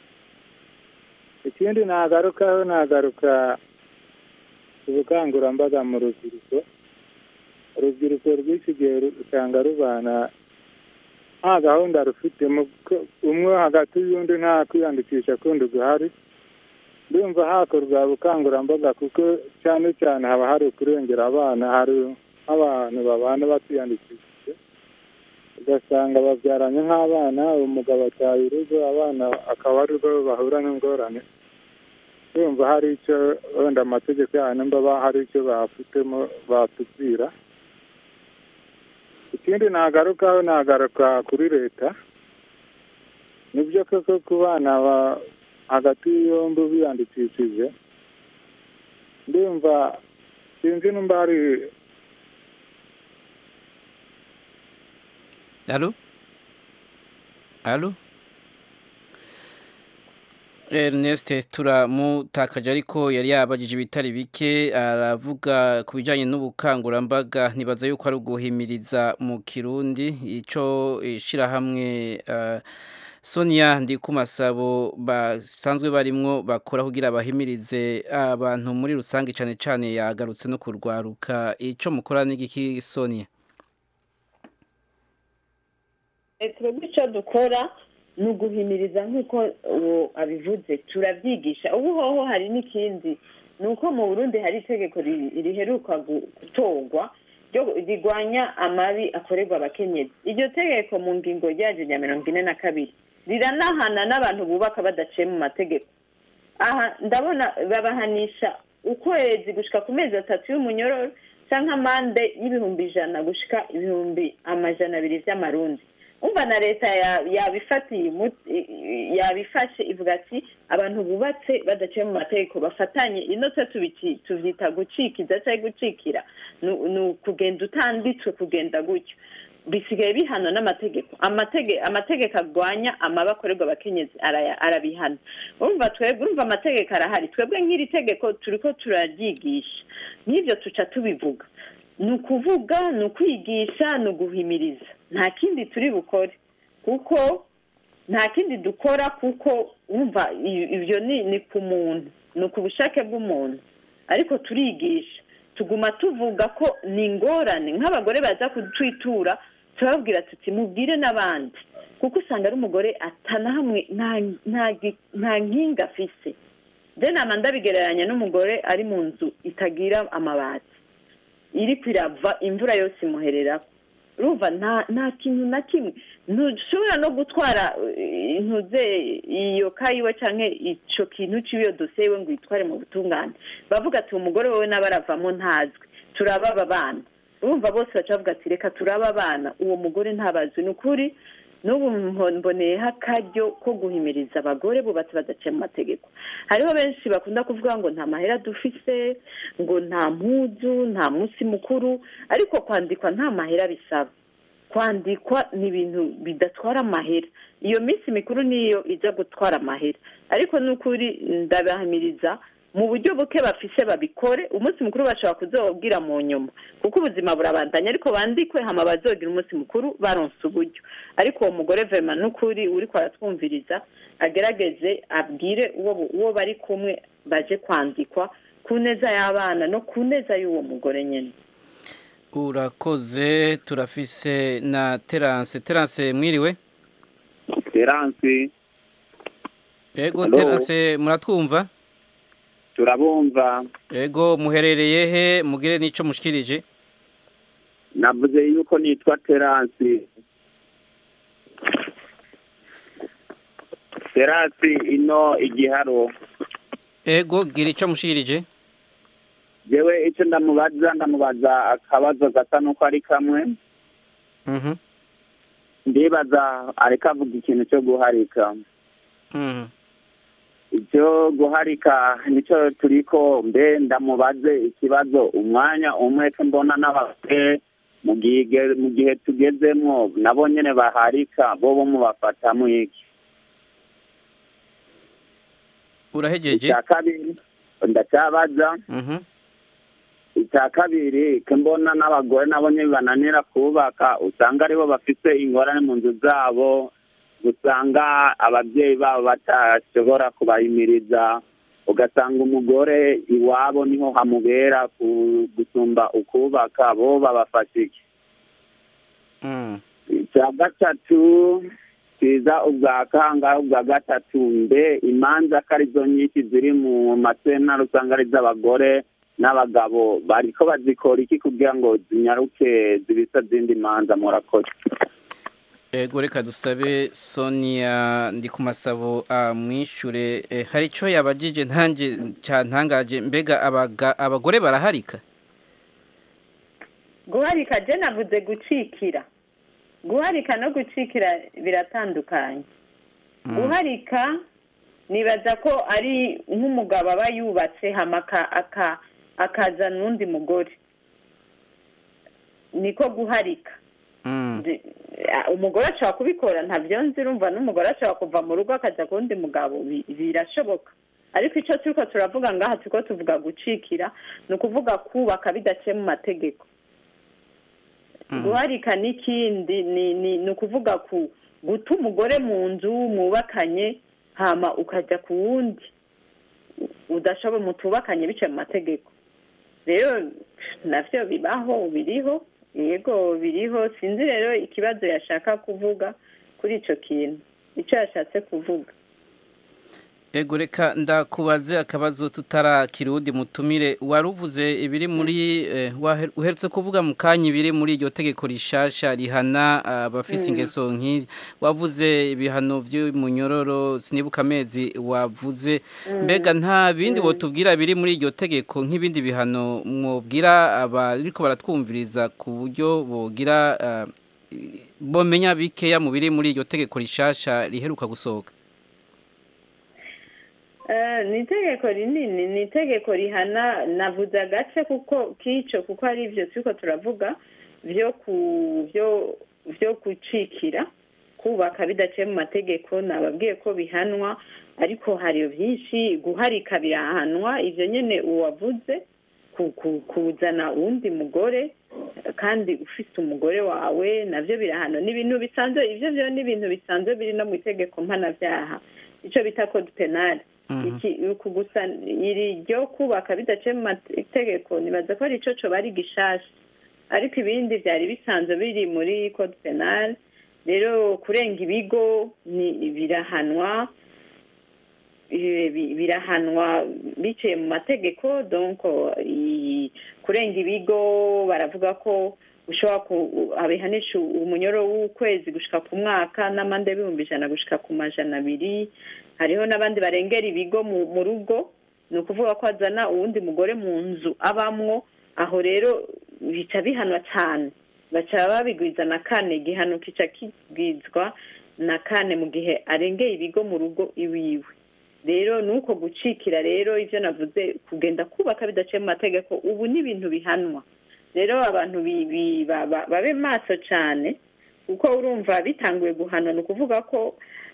ikindi nagarukaho nagaruka ubukangurambaga mu rubyiruko urubyiruko rw'iki gihe usanga rubana nta gahunda rufite umwe hagati y'undi nta kwiyandikisha kundi guhari ndumva hakorwa ubukangurambaga kuko cyane cyane haba hari ukurengera abana hari nk'abantu babana batiyandikishije ugasanga babyaranye nk'abana umugabo ataye urugo abana akaba ari rwo bahura n'ingorane ndumva hari icyo wenda amategeko yayo nimba hari icyo bafitemo batubwira ikindi nagarukaho nagaruka kuri leta nibyo koko ku bana hagati yombi biyandikishije ndumva sinzi nimba hari Alo? Alo? Ernest turamutakaje ariko yari yabajije ibitari bike aravuga ku bijyanye n'ubukangurambaga ntibaza yuko ari uguhimiriza mu kirundi icyo ishyirahamwe Sonia ndi ku masabo basanzwe barimwo bakora kugira bahimirize abantu muri rusange cyane cyane yagarutse no kurwaruka icyo mukora n'igiki Sonia twebwe icyo dukora ni uguhimiriza nk'uko uwo abivuze turabyigisha ubu hoho hari n'ikindi ni uko mu burundi hari itegeko riheruka gutorwa rigwanya amabi akorerwa abakenyezi iryo tegeko mu ngingo ryaje rya mirongo ine na kabiri riranahana n'abantu bubaka badaciye mu mategeko aha ndabona babahanisha ukwezi gushyika ku mezi atatu y'umunyororo cyangwa amande y'ibihumbi ijana gushyika ibihumbi amajana abiri by'amarundi umva na leta yabifatiye yabifashe ivuga ati abantu bubatse badaciye mu mategeko bafatanye ino tubyita gucikiza cyangwa gucikira ni ukugenda utanditswe kugenda gutyo bisigaye bihana n'amategeko amategeko arwanya amaba akorerwa abakenyezi arabihana urumva twebwe urumva amategeko arahari twebwe nk'iri tegeko turi ko turaryigisha n'ibyo tuca tubivuga ni ukuvuga ni ukwigisha ni uguhimiriza nta kindi turi bukore kuko nta kindi dukora kuko wumva ibyo ni ku muntu ni ku bushake bw'umuntu ariko turigisha tuguma tuvuga ko ni ingorane nk'abagore baza kutwitura turababwira tuti mubwire n'abandi kuko usanga ari umugore atanahamwe nta nkinga afise de nama ndabigereranya n'umugore ari mu nzu itagira amabati iri kwirava imvura yose imuherera urumva nta nta kintu na kimwe ntushobora no gutwara eh, intuze iyo kayiwe canke ico kintu c'iyo dosiye yiwe ngo uyitware mu butungane bavuga ati umugore wewe n'abaravamo ntazwi turaba aba bana urumva bose baca bavuga ati reka turaba abana uwo mugore ntabazwi ni ukuri n'ubu mbo- mboneyeho akaryo ko guhimiriza abagore bubatse badaciye mu mategeko hariho benshi bakunda kuvuga ngo nta mahera dufise ngo nta mpuzu nta munsi mukuru ariko kwandikwa nta mahera bisaba kwandikwa ni ibintu bidatwara amahera iyo minsi mikuru niyo ijya gutwara amahera ariko ni ukuri ndabahamiriza mu buryo buke bafise babikore umunsi mukuru bashobora kuzawubwira mu nyuma kuko ubuzima burabandanya ariko bandikwe hama bazogira umunsi mukuru baronse uburyo ariko uwo mugore vema n'ukuri uriko aratwumviriza agerageze abwire uwo uwo bari kumwe baje kwandikwa ku neza y'abana no ku neza y'uwo mugore nyine urakoze turafise na terance terance mwiriwe Terance yego Hello. terance muratwumva turabumva yego muherereye he mugire n'ico mushikirije navuze yuko nitwa Terance Terance ino igiharo yego gira ico mushikirije jewe icyo ndamubaza ndamubaza akabazo gasa n'uko ari kamwe mhm ndibaza ariko avuga ikintu cyo guharika mhm icyo guharika nicyo turiko mbe ndamubaze ikibazo umwanya umwe ko mbona n'abagore mu gihe mu gihe tugezemwo nabo nyene baharika bo bo mubafatamwo iki urahejeje icya kabiri ndacyabaza mhm icya kabiri ko mbona n'abagore nabo nyine bananira kubaka usanga aribo bafite ingorane mu nzu zabo usanga ababyeyi babo batashobora kubahimiriza ugasanga umugore iwabo niho hamubera ku- gusumba ukubaka bo babafasha iki mhm icya gatatu kiza ubwa kangahe ubwa gatatu mbe imanza ko arizo nyinshi ziri mu masentare usanga ari iz'abagore n'abagabo bariko bazikora iki kugira ngo zinyaruke zibisa zindi manza murakoze Ego reka dusabe Sonia ndi ku masabo amwishure eh, hari ico yabajije ntanje cantangaje mbega abaga, abagore baraharika guharika je navuze gucikira guharika no gucikira biratandukanye guharika nibaza ko ari nk'umugabo aba yubatse hama aka- aka- akazana uwundi mugore niko guharika Ndi- a- umugore ashobora kubikora ntabyo nzi urumva n'umugore ashobora kuva mu rugo akajya ku wundi mugabo bi- birashoboka ariko icyo turiko turavuga ngaha turiko tuvuga gucikira ni ukuvuga kubaka bidaciye mu mategeko guharika n'ikindi ni ni ni ukuvuga ku guta umugore mu nzu mwubakanye hama ukajya ku wundi udashoboye mutubakanye biciye mu mategeko rero navyo bibaho biriho yego biriho sinzi rero ikibazo yashaka kuvuga kuri ico kintu ico yashatse kuvuga Ego reka ndakubaze akabazo tutarakira uwundi mutumire waruvuze ibiri muri eh, wahe- uherutse kuvuga mu kanya ibiri muri iryo tegeko rishasha rihana abafise Mm. ingeso nk'iyi wavuze ibihano by'umunyororo sinibuka amezi wavuze Mm. mbega nta bindi Mm. botubwira biri muri iryo tegeko nk'ibindi bihano mwobwira abariko baratwumviriza ku buryo bogira ah, bomenya bikeya mu biri muri iryo tegeko rishasha riheruka gusohoka Eh, ni itegeko rinini ni itegeko rihana navuze agace kuko k'ico kuko ari ivyo turiko turavuga vyo ku vyo vyo gucikira kubaka bidaciye mu mategeko nababwiye ko bihanwa ariko hari byinshi guharika birahanwa ivyo nyene uwavuze ku- ku- kuzana uwundi mugore kandi ufise umugore wawe navyo birahanwa ni ibintu bisanzwe ivyo vyo ni ibintu bisanzwe biri no mu itegeko mpanavyaha ico bita code penal iki uku gusa iri ryo kubaka bidaciye mu mategeko nibaza ko ari ico coba ari gishasha ariko ibindi vyari bisanzwe biri muri code penal rero kurenga ibigo ni birahanwa eh, bi- birahanwa biciye mu mategeko donc i- kurenga ibigo baravuga ko ushobora ku abihanisha umunyoro w'ukwezi gushika ku mwaka n'amande y'ibihumbi ijana gushika ku majana abiri hariho n'abandi barengera ibigo mu mu rugo ni ukuvuga ko azana uwundi mugore mu nzu abamwo aho rero bica bihanwa cyane baca babigwiza na kane igihano kica kigwizwa na kane mu gihe arengeye ibigo mu rugo iwiwe rero ni uko gucikira rero ibyo navuze kugenda kubaka bidaciye mu mategeko ubu ni ibintu bihanwa rero abantu bi- bi- ba- ba- babe maso cyane kuko urumva bitanguye guhanwa ni ukuvuga ko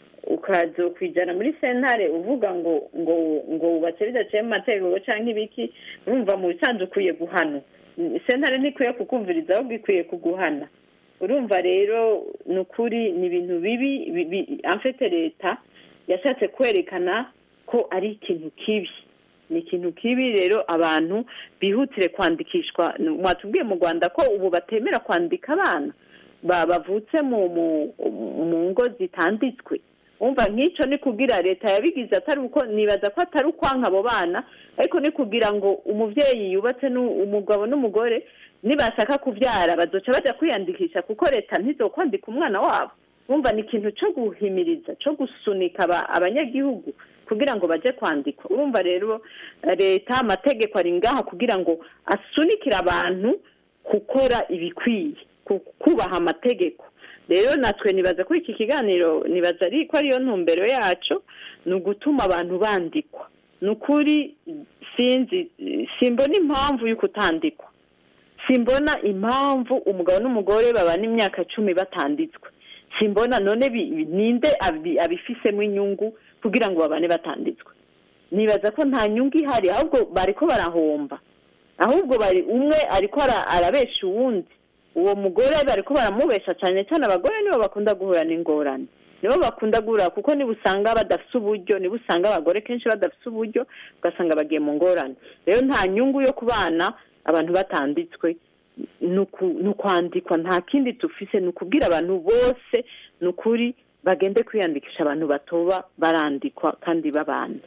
ukaza kwijana muri sentare uvuga ngo ngo ngo wubatse bidaciye mu mategeko cyangwa ibiki urumva mu bisanzwe ukwiye guhanwa sentare ntikwiye kukumviriza ahubwo ikwiye kuguhana urumva rero ni ukuri ni ibintu bibi bibi- amfite leta yashatse kwerekana ko ari ikintu kibi ni ikintu kibi rero abantu bihutire kwandikishwa mwatubwiye mu rwanda ko ubu batemera kwandika abana ba- bavutse mu mu- mu ngo zitanditswe umva nk'icyo ni kugira leta yabigize atari uko nibaza ko atari ukwanka abo bana ariko ni kugira ngo umubyeyi yubatse n'u- umugabo n'umugore nibashaka kubyara bazoca bajya kwiyandikisha kuko leta ntizokwandika umwana wabo wumva ni ikintu cyo guhimiriza cyo gusunika aba- abanyagihugu kugira ngo bajye kwandikwa urumva rero leta amategeko ari ngaha kugira ngo asunikire abantu gukora ibikwiye ku- kubaha amategeko rero natwe nibaza ko iki kiganiro nibaza ari ko ariyo ntumbero yacu ni ugutuma abantu bandikwa ni ukuri sinzi simbona impamvu yo kutandikwa simbona impamvu umugabo n'umugore babana imyaka cumi batanditswe simbona none bi- bi- ninde abi- abifisemo inyungu kugira ngo babane batanditswe nibaza ko nta nyungu ihari ahubwo bariko barahomba ahubwo bari umwe ariko ara- arabesha uwundi uwo mugore bariko baramubesha cyane cyane abagore nibo bakunda guhura n'ingorane nibo bakunda guhura kuko niba usanga badafite uburyo niba usanga abagore kenshi badafite uburyo ugasanga bagiye mu ngorane rero nta nyungu yo kubana abantu batanditswe ni uku- ni ukwandikwa nta kindi dufise ni ukubwira abantu bose ni ukuri bagende kwiyandikisha abantu batoba barandikwa kandi babana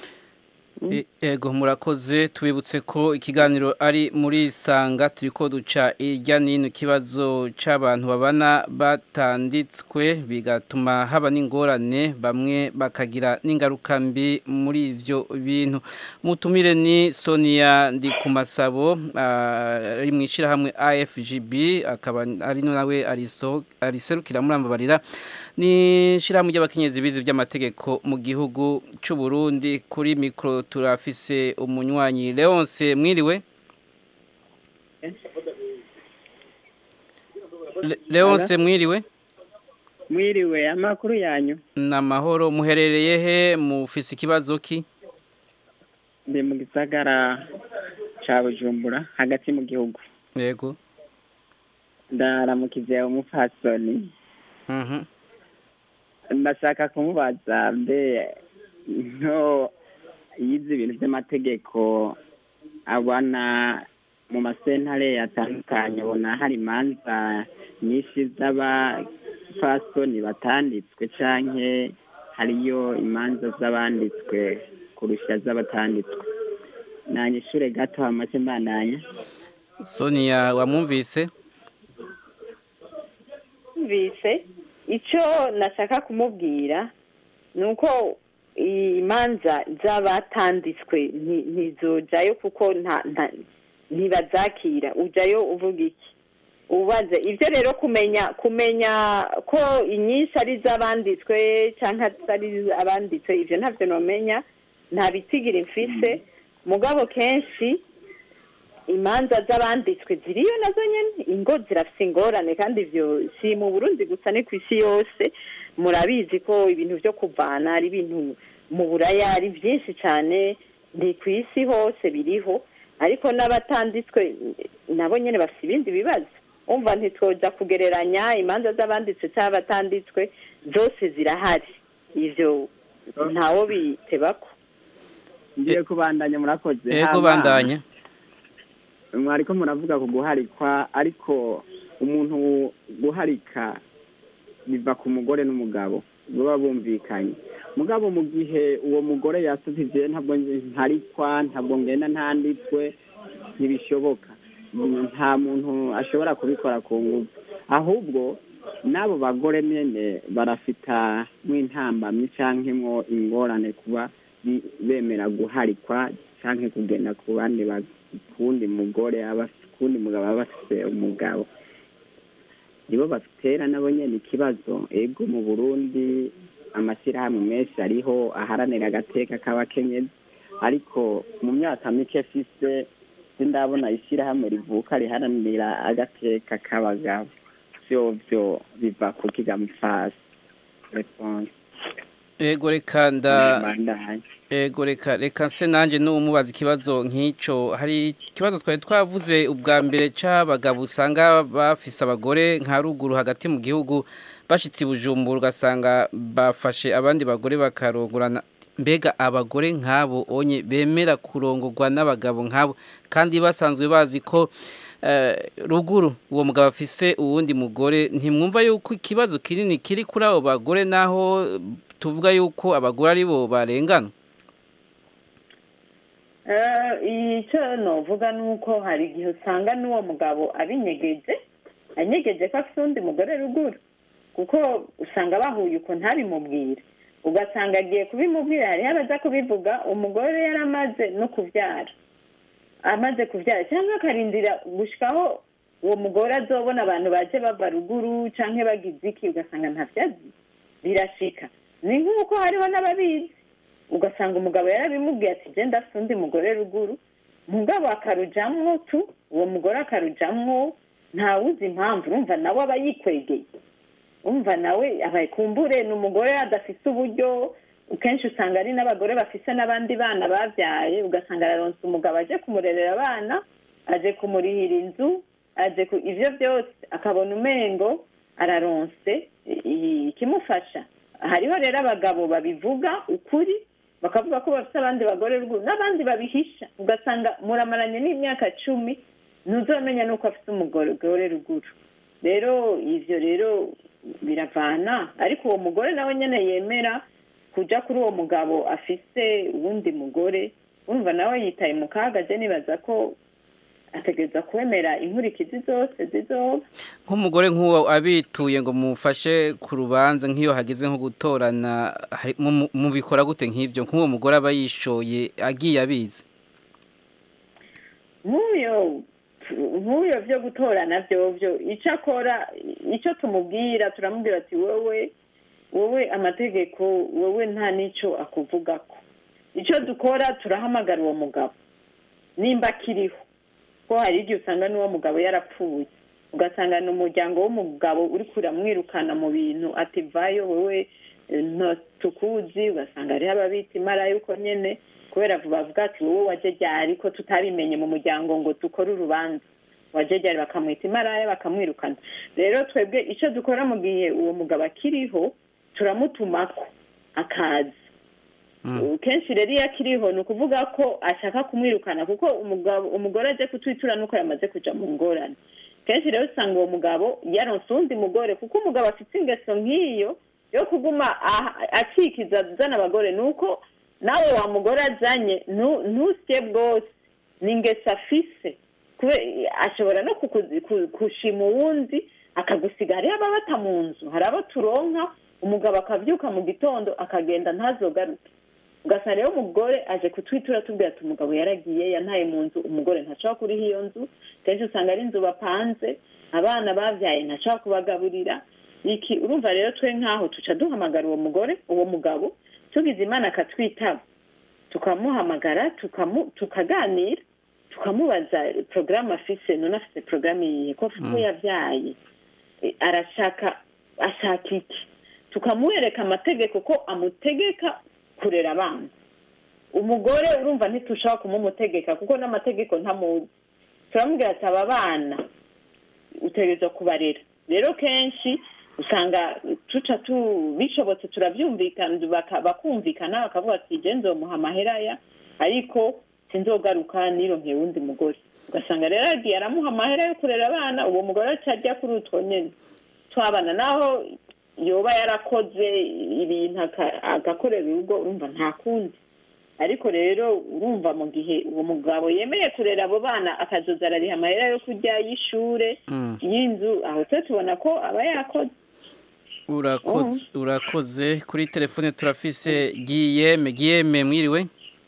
E- Ego murakoze tubibutse ko ikiganiro ari muri sanga turiko duca irya nino ikibazo c'abantu babana batanditswe bigatuma haba n'ingorane bamwe bakagira n'ingaruka mbi muri ivyo bintu mutumire ni Sonia ndi ku masabo ah, ari mu ishirahamwe AFGB akaba ari nawe ariso ariserukira murambabarira ni ishirahamwe ry'abakenyezi bizi by'amategeko mu gihugu c'u Burundi kuri mikro turafise umunywanyi Leonce mwiriwe Le- Leonce mwiriwe mwiriwe amakuru yanyu namahoro muherereye he mufise ikibazo ki ndi mu gisagara ca bujumbura hagati mu gihugu yego ndaramukize umupfasoni mhm ndashaka kumubaza mbe nto yize ibintu by'amategeko abona mu masentare atandukanye ubona hari imanza nyinshi z'abapfasoni batanditswe canke hariyo imanza z'abanditswe kurusha z'abatanditswe nanyishure gato hamace mbandanya Sonia wamwumvise yumvise icyo nashaka kumubwira ni uko imanza z'abatanditswe nti- ntizojayo kuko nta nta- ntibazakira ujayo uvuga iki ubaze ibyo rero kumenya kumenya ko inyinshi ari iz'abanditswe cyangwa atari abanditswe ibyo ntabyo nomenya nta bitigiri mfise mugabo kenshi imanza z'abanditswe ziriyo nazo nyene ingo zirafise ingorane kandi ivyo si mu burundi gusa ni ku isi yose murabizi ko ibintu vyo kuvana ari ibintu mu buraya ari byinshi cyane ni ku isi hose biriho ariko n'abatanditswe nabo nyene bafite ibindi bibazo umva ntitwoja kugereranya imanza z'abanditswe cyangwa abatanditswe zose zirahari ivyo ntawo bitebako ngiye kubandanya murakoze Ego Hama, bandanye mwariko muravuga ku guharikwa ariko umuntu guharika biva ku mugore n'umugabo baba bumvikanye mugabo mu gihe uwo mugore yasubije ntabwo ntarikwa ntabwo ngenda ntanditswe ntibishoboka Mm, nta muntu ashobora kubikora ku ngufu ahubwo n'abo bagore nyene barafita nk'intambamyi canke mwo ingorane kuba bi- bemera guharikwa canke kugenda ku bandi ba- kuwundi mugore aba kuwundi mugabo aba afise umugabo nibo batera nabo nyene ikibazo ego mu burundi amashyirahamwe menshi ariho aharanira agateka k'abakenyezi ariko mu myaka mike fise sindabona ishyirahamwe rivuka riharanira agateka k'abagabo vyovyo biva ku kigamufasi response ego reka nda Mbandanye. ego reka reka nse nanjye n'umubaza ikibazo nk'icyo hari ikibazo twari twavuze ubwa mbere cy'abagabo usanga bafise abagore nka ruguru hagati mu gihugu bashitse i bujumbura ugasanga bafashe abandi bagore bakarongorana mbega abagore nk'abo onye bemera kurongorwa n'abagabo nk'abo kandi basanzwe bazi ko eh, ruguru uwo mugabo afise uwundi mugore ntimwumva yuko ikibazo kinini kiri kuri abo bagore naho tuvuga yuko abagore ari bo barengana Eh, icyo novuga ni uko hari igihe usanga n'uwo mugabo abinyegeje anyegeje ko afite undi mugore ruguru kuko usanga bahuye uko ntabimubwire ugasanga agiye kubimubwira hariho abaza kubivuga umugore yaramaze no kubyara amaze kubyara cyangwa akarindira gushikaho uwo mugore azobona abantu baje bava ruguru cyangwa bagize iki ugasanga ntabyazi birashika ni nk'uko hariho n'ababizi ugasanga umugabo yarabimubwiye ati genda afite undi mugore ruguru mugabo akarujamwo tu uwo mugore akarujamwo ntawuzi impamvu urumva nawe aba yikwegeye umva nawe abaye kumbure ni umugore adafise uburyo kenshi usanga ari n'abagore bafise n'abandi bana babyaye ugasanga araronse umugabo aje kumurerera abana aje kumurihira inzu aje ku ivyo byose akabona umengo araronse i- i- ikimufasha hariho rero abagabo babivuga ukuri bakavuga ko bafite abandi bagore ruguru n'abandi babihisha ugasanga muramaranye n'imyaka cumi ntuzamenya n'uko afite umugore ruguru rero ivyo rero biravana ariko uwo mugore nawe nyene yemera kuja kuri uwo mugabo afise uwundi mugore urumva nawe yitaye mu kaga je nibaza ko ategereza kwemera inkurikizi zose zizoba nk'umugore nk'uwo abituye ngo mufashe ku rubanza nk'iyo hageze nko gutorana hari- mu- mubikora gute nk'ibyo nk'uwo mugore aba yishoye agiye abizi nk'uyo nk'uyo byo gutorana byovyo icyo akora icyo tumubwira turamubwira ati wowe wowe amategeko wowe nta n'icyo akuvugako icyo dukora turahamagara uwo mugabo nimba akiriho ko hari igihe usanga n'uwo mugabo yarapfuye ugasanga ni umuryango w'umugabo uri kuramwirukana mu bintu ati vayo wowe eh, nto tukuzi ugasanga hariho ababita imara yuko nyene kubera bavuga ati wowe waje ryari ko tutabimenye mu muryango ngo dukore urubanza waje ryari bakamwita imaraya bakamwirukana rero twebwe icyo dukora mu gihe uwo mugabo akiriho turamutumako akaza kenshi rero iyo akiriho ni ukuvuga ko ashaka kumwirukana kuko umugabo umugore aje kutwitura nuko yamaze kuja mu ngorane kenshi rero usanga uwo mugabo yaronse uwundi mugore kuko umugabo afite ingeso nk'iyo yo kuguma aha- akikiza azana abagore ni uko nawe wa mugore azanye ntu- ntusye bwose ni ingeso afise kube- ashobora no kuku- ku- kushima uwundi akagusiga hariho ababata mu nzu hari abo turonka umugabo akabyuka mu gitondo akagenda ntazogaruke ugasanga rero umugore aje kutwitura tubwira ati umugabo yaragiye yantaye mu nzu umugore ntashobora kuriha iyo nzu kenshi usanga ari inzu bapanze abana babyaye ntashobora kubagaburira iki urumva rero twe nk'aho tuca duhamagara uwo mugore uwo mugabo tugize imana akatwitaba tukamuhamagara tukamu tukaganira tukamubaza porogaramu afise none afite porogaramu yihe ko afite uwo yabyaye E, arashaka ashaka iki tukamwereka amategeko ko amutegeka kurera abana umugore urumva ntitushobora kumumutegeka kuko n'amategeko ntamuzi turamubwira ati aba bana utegerezwa kubarera rero kenshi usanga tuca tu bishobotse turabyumvikana baka- bakumvikana bakavuga ati je nzomuha amaheraya ariko sinzogaruka nironkeye wundi mugore ugasanga rero yagiye aramuha amahera yo kurera abana uwo mugore aca ajya kuri utwo nyene twabana naho yoba yarakoze ibintu aka- agakorera urugo urumva nta kundi ariko rero urumva mu gihe uwo mugabo yemeye kurera abo bana akazoza arariha amahera yo kurya y'ishure Mm. y'inzu aho twe tubona ko aba yakoze urakoze urakoze kuri telefone turafise giyeme giyeme mwiriwe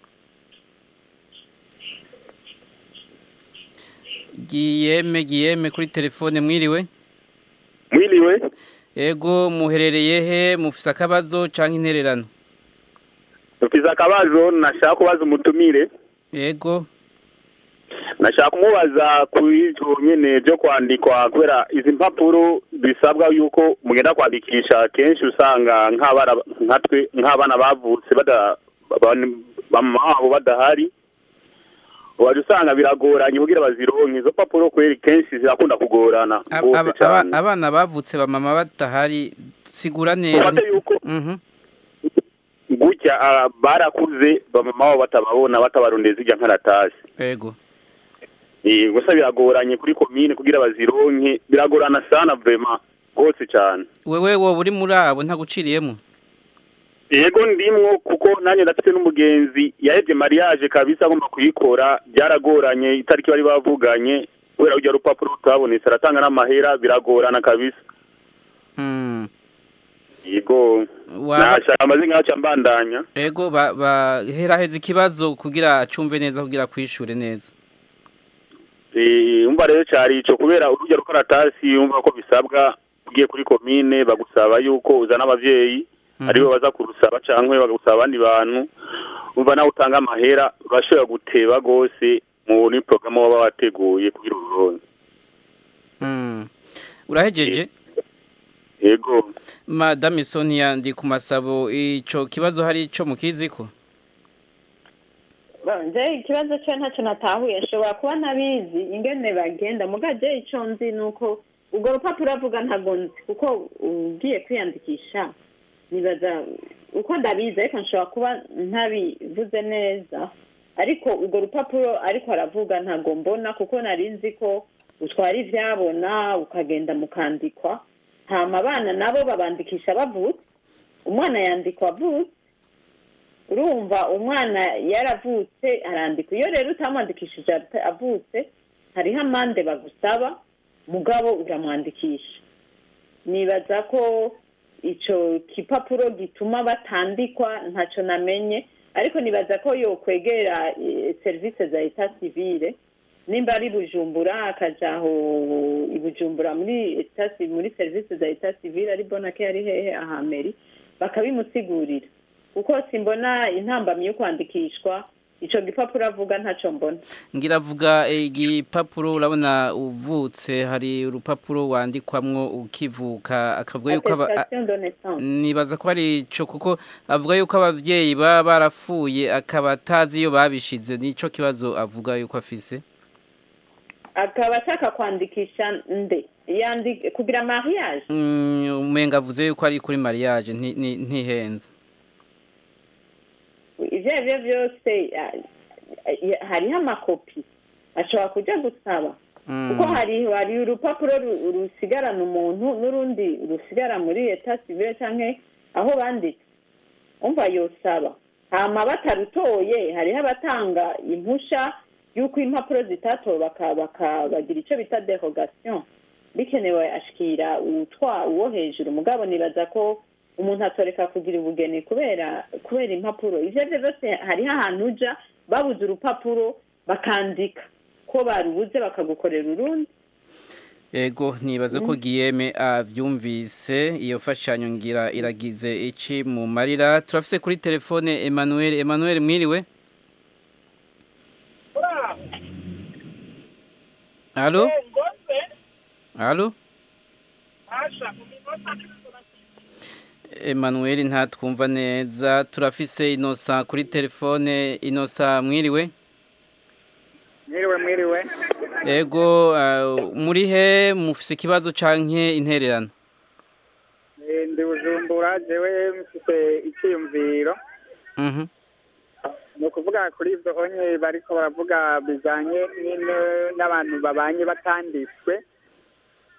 giyeme giyeme kuri telefone mwiriwe mwiriwe ego muherereye he mufise akabazo canke intererano dufise akabazo nashaka kubaza umutumire ego nashaka kumubaza kuri ivyo nyene vyo kwandikwa kubera izi mpapuro bisabwa yuko mugenda kwandikisha kenshi usanga nk'abana nkatwe nk'abana bavutse bada ba- bamama wabo badahari waje usanga biragoranye kugira bazironke izo mpapuro kweri kenshi zirakunda kugorana Ab- rwose aba- cane aba- abana bavutse ba mama badahari sigura neza Ufate yuko Mhm. gutya ah, barakuze bamama wabo batababona batabarondeza irya nkaratasi ego Eh, gusa biragoranye kuri komine kugira bazironke biragorana sana vrema rwose cyane wewe wowe uri muri abo ntaguciriyemo yego ndimwo kuko nanjye ndafite n'umugenzi yahebye mariage kabisa agomba kuyikora byaragoranye itariki bari bavuganye kubera urya rupapuro rutabonetse aratanga n'amahera biragorana kabisa Mm. yego Waba- nashaka amaze nk'aca mbandanya ego ba- baheraheza ikibazo kugira acumve neza kugira kwishure neza Eh, umva rero cyari ico kubera urujya rukaratasi umva ko bisabwa ugiye kuri komine bagusaba yuko uzana abavyeyi aribo baza kurusaba cankwe bagusaba abandi bantu umva nawe utanga amahera bashobora guteba gose muri porogaramu baba wateguye kugira ururonke Mm. urahejeje yego madame sonia ndi ku masabo ico kibazo hari ico mukiziko nje ikibazo cyo ntacyo natahuye ashobora kuba ntabizi ingene bagenda mugaje icyo nzi ni uko urwo rupapuro avuga ntabwo nzi kuko ugiye kwiyandikisha nibaza uko ndabizi ariko nshobora kuba ntabivuze neza ariko urwo rupapuro ariko aravuga ntabwo mbona kuko nari nzi ko utwara ibyabona ukagenda mukandikwa hama abana nabo babandikisha bavutse umwana yandikwa avutse urumva umwana yaravutse arandikwa iyo rero utamwandikishije ata- avutse hariho amande bagusaba mugabo uramwandikisha nibaza ko icyo kipapuro gituma batandikwa ntacyo namenye ariko nibaza ko yokwegera eh, serivisi za eta civile nimba ari bujumbura akaja aho i bujumbura muri eta ci- muri serivisi za eta civile ari bonake ari hehe ahameri bakabimusigurira kuko simbona intambamyi yo kwandikishwa ico gipapuro avuga ntaco mbona ngira avuga igipapuro urabona uvutse hari urupapuro wandikwamwo ukivuka akavuga yuko aba- a- attestation de naissance nibaza ko ari ico kuko avuga yuko abavyeyi baba barapfuye akaba atazi iyo babishize nico kibazo avuga yuko afise akaba ashaka kwandikisha nde yandi kugira mariage Mm, umenga avuze yuko ari kuri mariage nti- nti- ntihenze ivyo arivyo vyose ah, ah, hariho amakopi ashobora kuja gusaba kuko hari hari urupapuro ru- rusigarana umuntu n'urundi rusigara muri eta civile canke aho banditse umva yosaba hama batarutoye hariho abatanga impusha y'uko impapuro zitatowe baka- baka- bagira ico bita derogation bikenewe ashikira uwutwa uwo hejuru mugabo nibaza ko umuntu atoreka kugira ubugeni kubera kubera impapuro ivyo arivyo vyose hariho ahantu uja babuze urupapuro bakandika ko barubuze bakagukorera urundi Ego nibaza ko Guillaume avyumvise iyo fashanyo ngira iragize iki mu marira turafise kuri telefone Emmanuel Emmanuel mwiriwe Allo Allo Emmanuel ntatwumva neza turafise Inosa kuri telefone Inosa mwiriwe mwiriwe mwiriwe Ego uh, muri he mufise ikibazo canke intererano Eh, ndi bujumbura jewe mfite icyiyumviro Mhm ni ukuvuga kuri ibyo onye bariko baravuga bijanye n'ino- n'abantu babanye batanditswe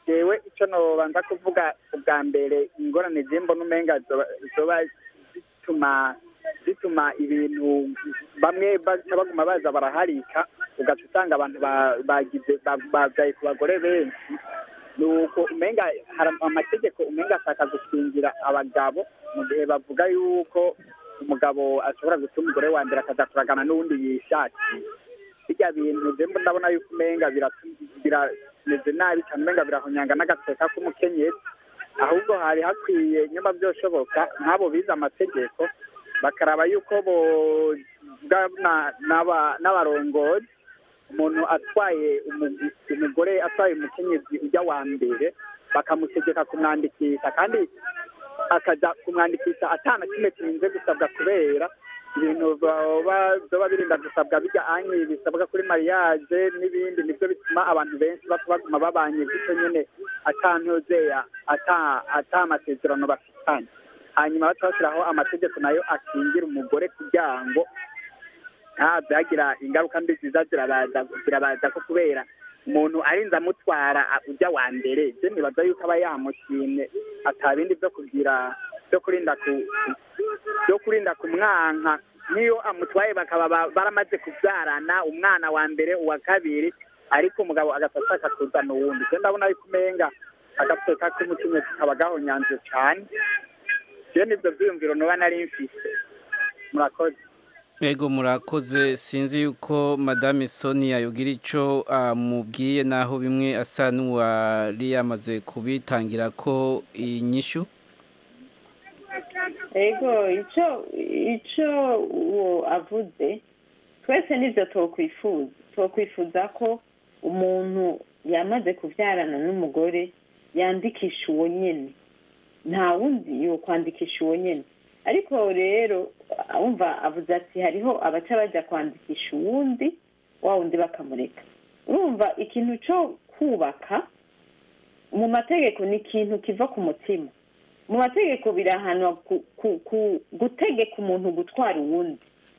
jewe icyo nobanza kuvuga ubwa mbere ingorane zimbona umenga zoba- zoba zituma zituma ibintu bamwe baca baguma baza baraharika ugaca usanga abantu ba- bagize ba- babyaye ku bagore benshi ni uko umenga hari amategeko umenga ashaka gukingira abagabo mu gihe bavuga yuko umugabo ashobora guta umugore wa mbere akaza kuragana n'uwundi yishakiye bijya bintu je mbo ndabona yuko umenga biratu- birameze nabi cyane umenga birahonyanga n'agateka k'umukenyezi ahubwo hari hakwiye nyuma byoshoboka nk'abo bize amategeko bakaraba yuko bogana n'aba- n'abarongozi umuntu atwaye umu- umugore atwaye umukenyezi ujya wa mbere bakamutegeka kumwandikisha kandi akaja kumwandikisha atana kimwe kirinze gusabwa kubera ibintu baba zoba birinda gusabwa bijya anyi bisabwa kuri mariage n'ibindi nibyo bituma abantu benshi bapfa baguma babanye gutyo nyene atantuzeya ata ata amasezerano bafitanye hanyuma baca bashyiraho amategeko nayo akingira umugore kugira ngo nta byagira ingaruka mbi ziza zirabaza zirabaza ko kubera umuntu arinze amutwara a- ujya wa mbere je nibaza yuko aba yamushimye atabindi byo kugira byo kurinda ku byo kurinda kumwanka niyo amutwaye bakaba ba- baramaze kubyarana umwana wa mbere uwa kabiri ariko umugabo agafata akakuzana uwundi je ndabona yuko umenga agateka k'umukenyezi kaba gahonyanze cane je nivyo vyiyumviro noba nari mfise murakoze Ego murakoze sinzi yuko Madame Sonia yogira ico amubwiye naho bimwe asa n'uwari yamaze kubitangira ko inyishu ego icyo icyo uwo avuze twese nibyo twakwifuza twakwifuza ko umuntu yamaze kubyarana n'umugore yandikisha uwo nyine nta wundi yo kwandikisha uwo nyine ariko rero wumva avuze ati hariho abaca bajya kwandikisha uwundi wa wundi bakamureka urumva ikintu cyo kubaka mu mategeko ni ikintu kiva ku mutima mu mategeko birahanwa ku- ku- ku- gutegeka umuntu gutwara uwundi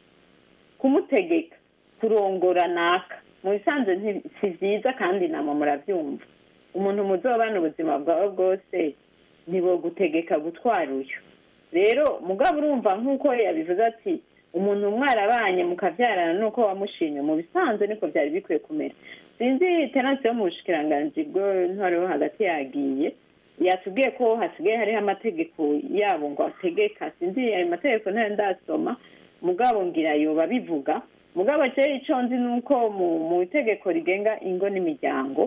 kumutegeka kurongora naka mu bisanzwe nti- si byiza kandi nama murabyumva umuntu muzobana ubuzima bwawe bwose ntibogutegeka gutwara uyu rero mugabo urumva nk'uko yabivuze ati umuntu mwarabanye mukabyarana nuko wamushimye mu bisanzwe niko byari bikwiye kumera sinzi tenansi yo mu bushikiranganji bw'intwaro yo hagati yagiye yatubwiye ko hasigaye hariho amategeko yabo ngo ategeka sinzi ayo mategeko ntayo ndasoma mugabo ngira yoba bivuga mugabo je ico nzi nuko mu mu itegeko rigenga ingo n'imiryango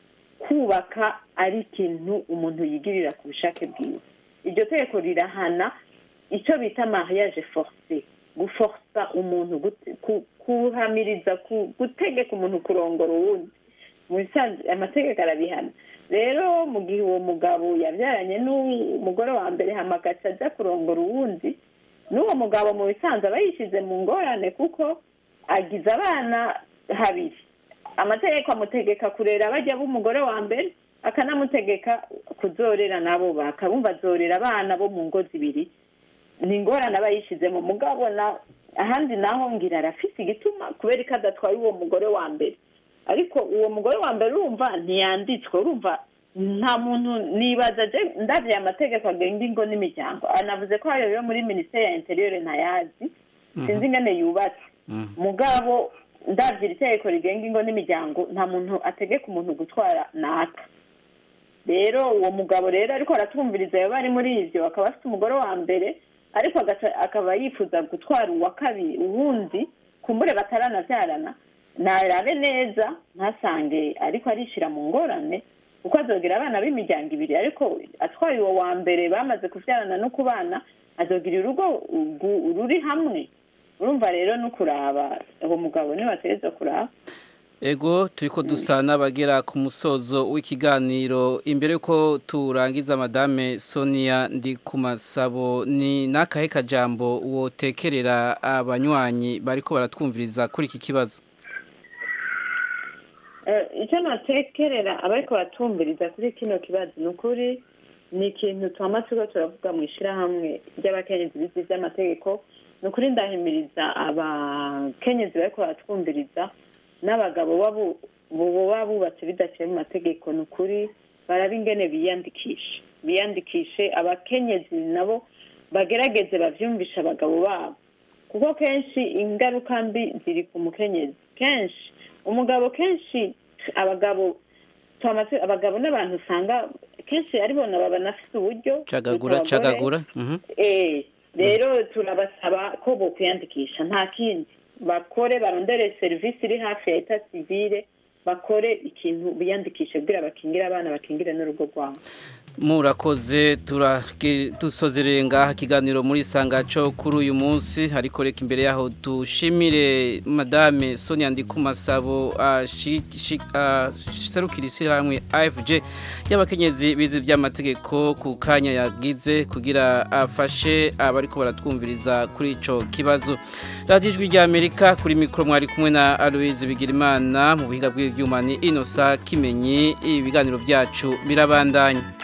kubaka ari ikintu umuntu yigirira ku bushake bwiwe iryo tegeko rirahana icyo bita mariage forcé guforsa umuntu gute- ku- kuhamiriza ku- gutegeka umuntu kurongora uwundi mu bisanzwe amategeko arabihana rero mu gihe uwo mugabo yabyaranye n'umugore wa mbere hamagaca ajya kurongora uwundi n'uwo mugabo mu bisanzwe aba yishyize mu ngorane kuko agize abana habiri amategeko amutegeka kurera bajya b'umugore wa mbere akanamutegeka kuzorera nabo bakabumva azorera abana bo mu ngo zibiri ni ingorane aba yishyizemo mugabo na ahandi naho ngira arafise igituma kubera ko adatwaye uwo mugore wa mbere ariko uwo mugore wa mbere urumva ntiyanditswe urumva nta muntu nibaza je ndavye amategeko agenga ingo n'imiryango anavuze ko ayo yo muri minisiteri ya interieur ntayazi sinzi ingene yubatse mugabo ndavye iri tegeko rigenga ingo n'imiryango nta muntu ategeka umuntu gutwara naka rero uwo mugabo rero ariko aratwumviriza yoba ari muri ivyo akaba afite umugore wa mbere ariko agaca- akaba yifuza gutwara uwa kabiri uwundi kumbure bataranavyarana narabe neza ntasange ariko arishira mu ngorane kuko azogira abana b'imiryango ibiri ariko atwaye uwo wa mbere bamaze kuvyarana no kubana azogira urugo ugu- ruri hamwe urumva rero no kuraba uwo mugabo niwe ategerezwa kuraba Ego turiko dusa n'abagera ku musozo w'ikiganiro imbere yuko turangiza madame Sonia ndi ku masabo ni nakahe kajambo wotekerera abanywanyi bariko baratwumviriza kuri iki kibazo Eh, icyo natekerera abariko batumviriza kuri kino kibazo ni ukuri ni ikintu twama turiko turavuga mu ishirahamwe ry'abakenyezi bizi vy'amategeko ni ukuri ndahimiriza abakenyezi bariko baratwumviriza n'abagabo babu- boba bubatse bidaciye mu mategeko ni ukuri baraba ingene biyandikisha biyandikishe abakenyezi nabo bagerageze bavyumvisha abagabo babo kuko kenshi ingaruka mbi ziri ku mukenyezi kenshi umugabo kenshi abagabo twamaze abagabo n'abantu usanga kenshi aribo nabo banafite uburyo cagagura kuruta abagore. cagagura mhm. Eh, rero turabasaba ko bokwiyandikisha nta kindi bakore barondere serivisi iri hafi ya eta sivile bakore ikintu biyandikishe kugira bakingire abana bakingire n'urugo rwabo murakoze turage- dusozereye ngaha ikiganiro muri sangaco kuri uyu munsi ariko reka imbere yaho dushimire madame sonia ndikumasabo serukira ishyirahamwe afg y'abakenyezi bize iby'amategeko ku kanya yagize kugira afashe abariko baratwumviriza kuri ico kibazo radiyo ijwi ry'amerika kuri mikoro mwari kumwe na aloise bigirimana mu buhinga bw'ibyuma ni inosa kimenyi ibiganiro byacu birabandanya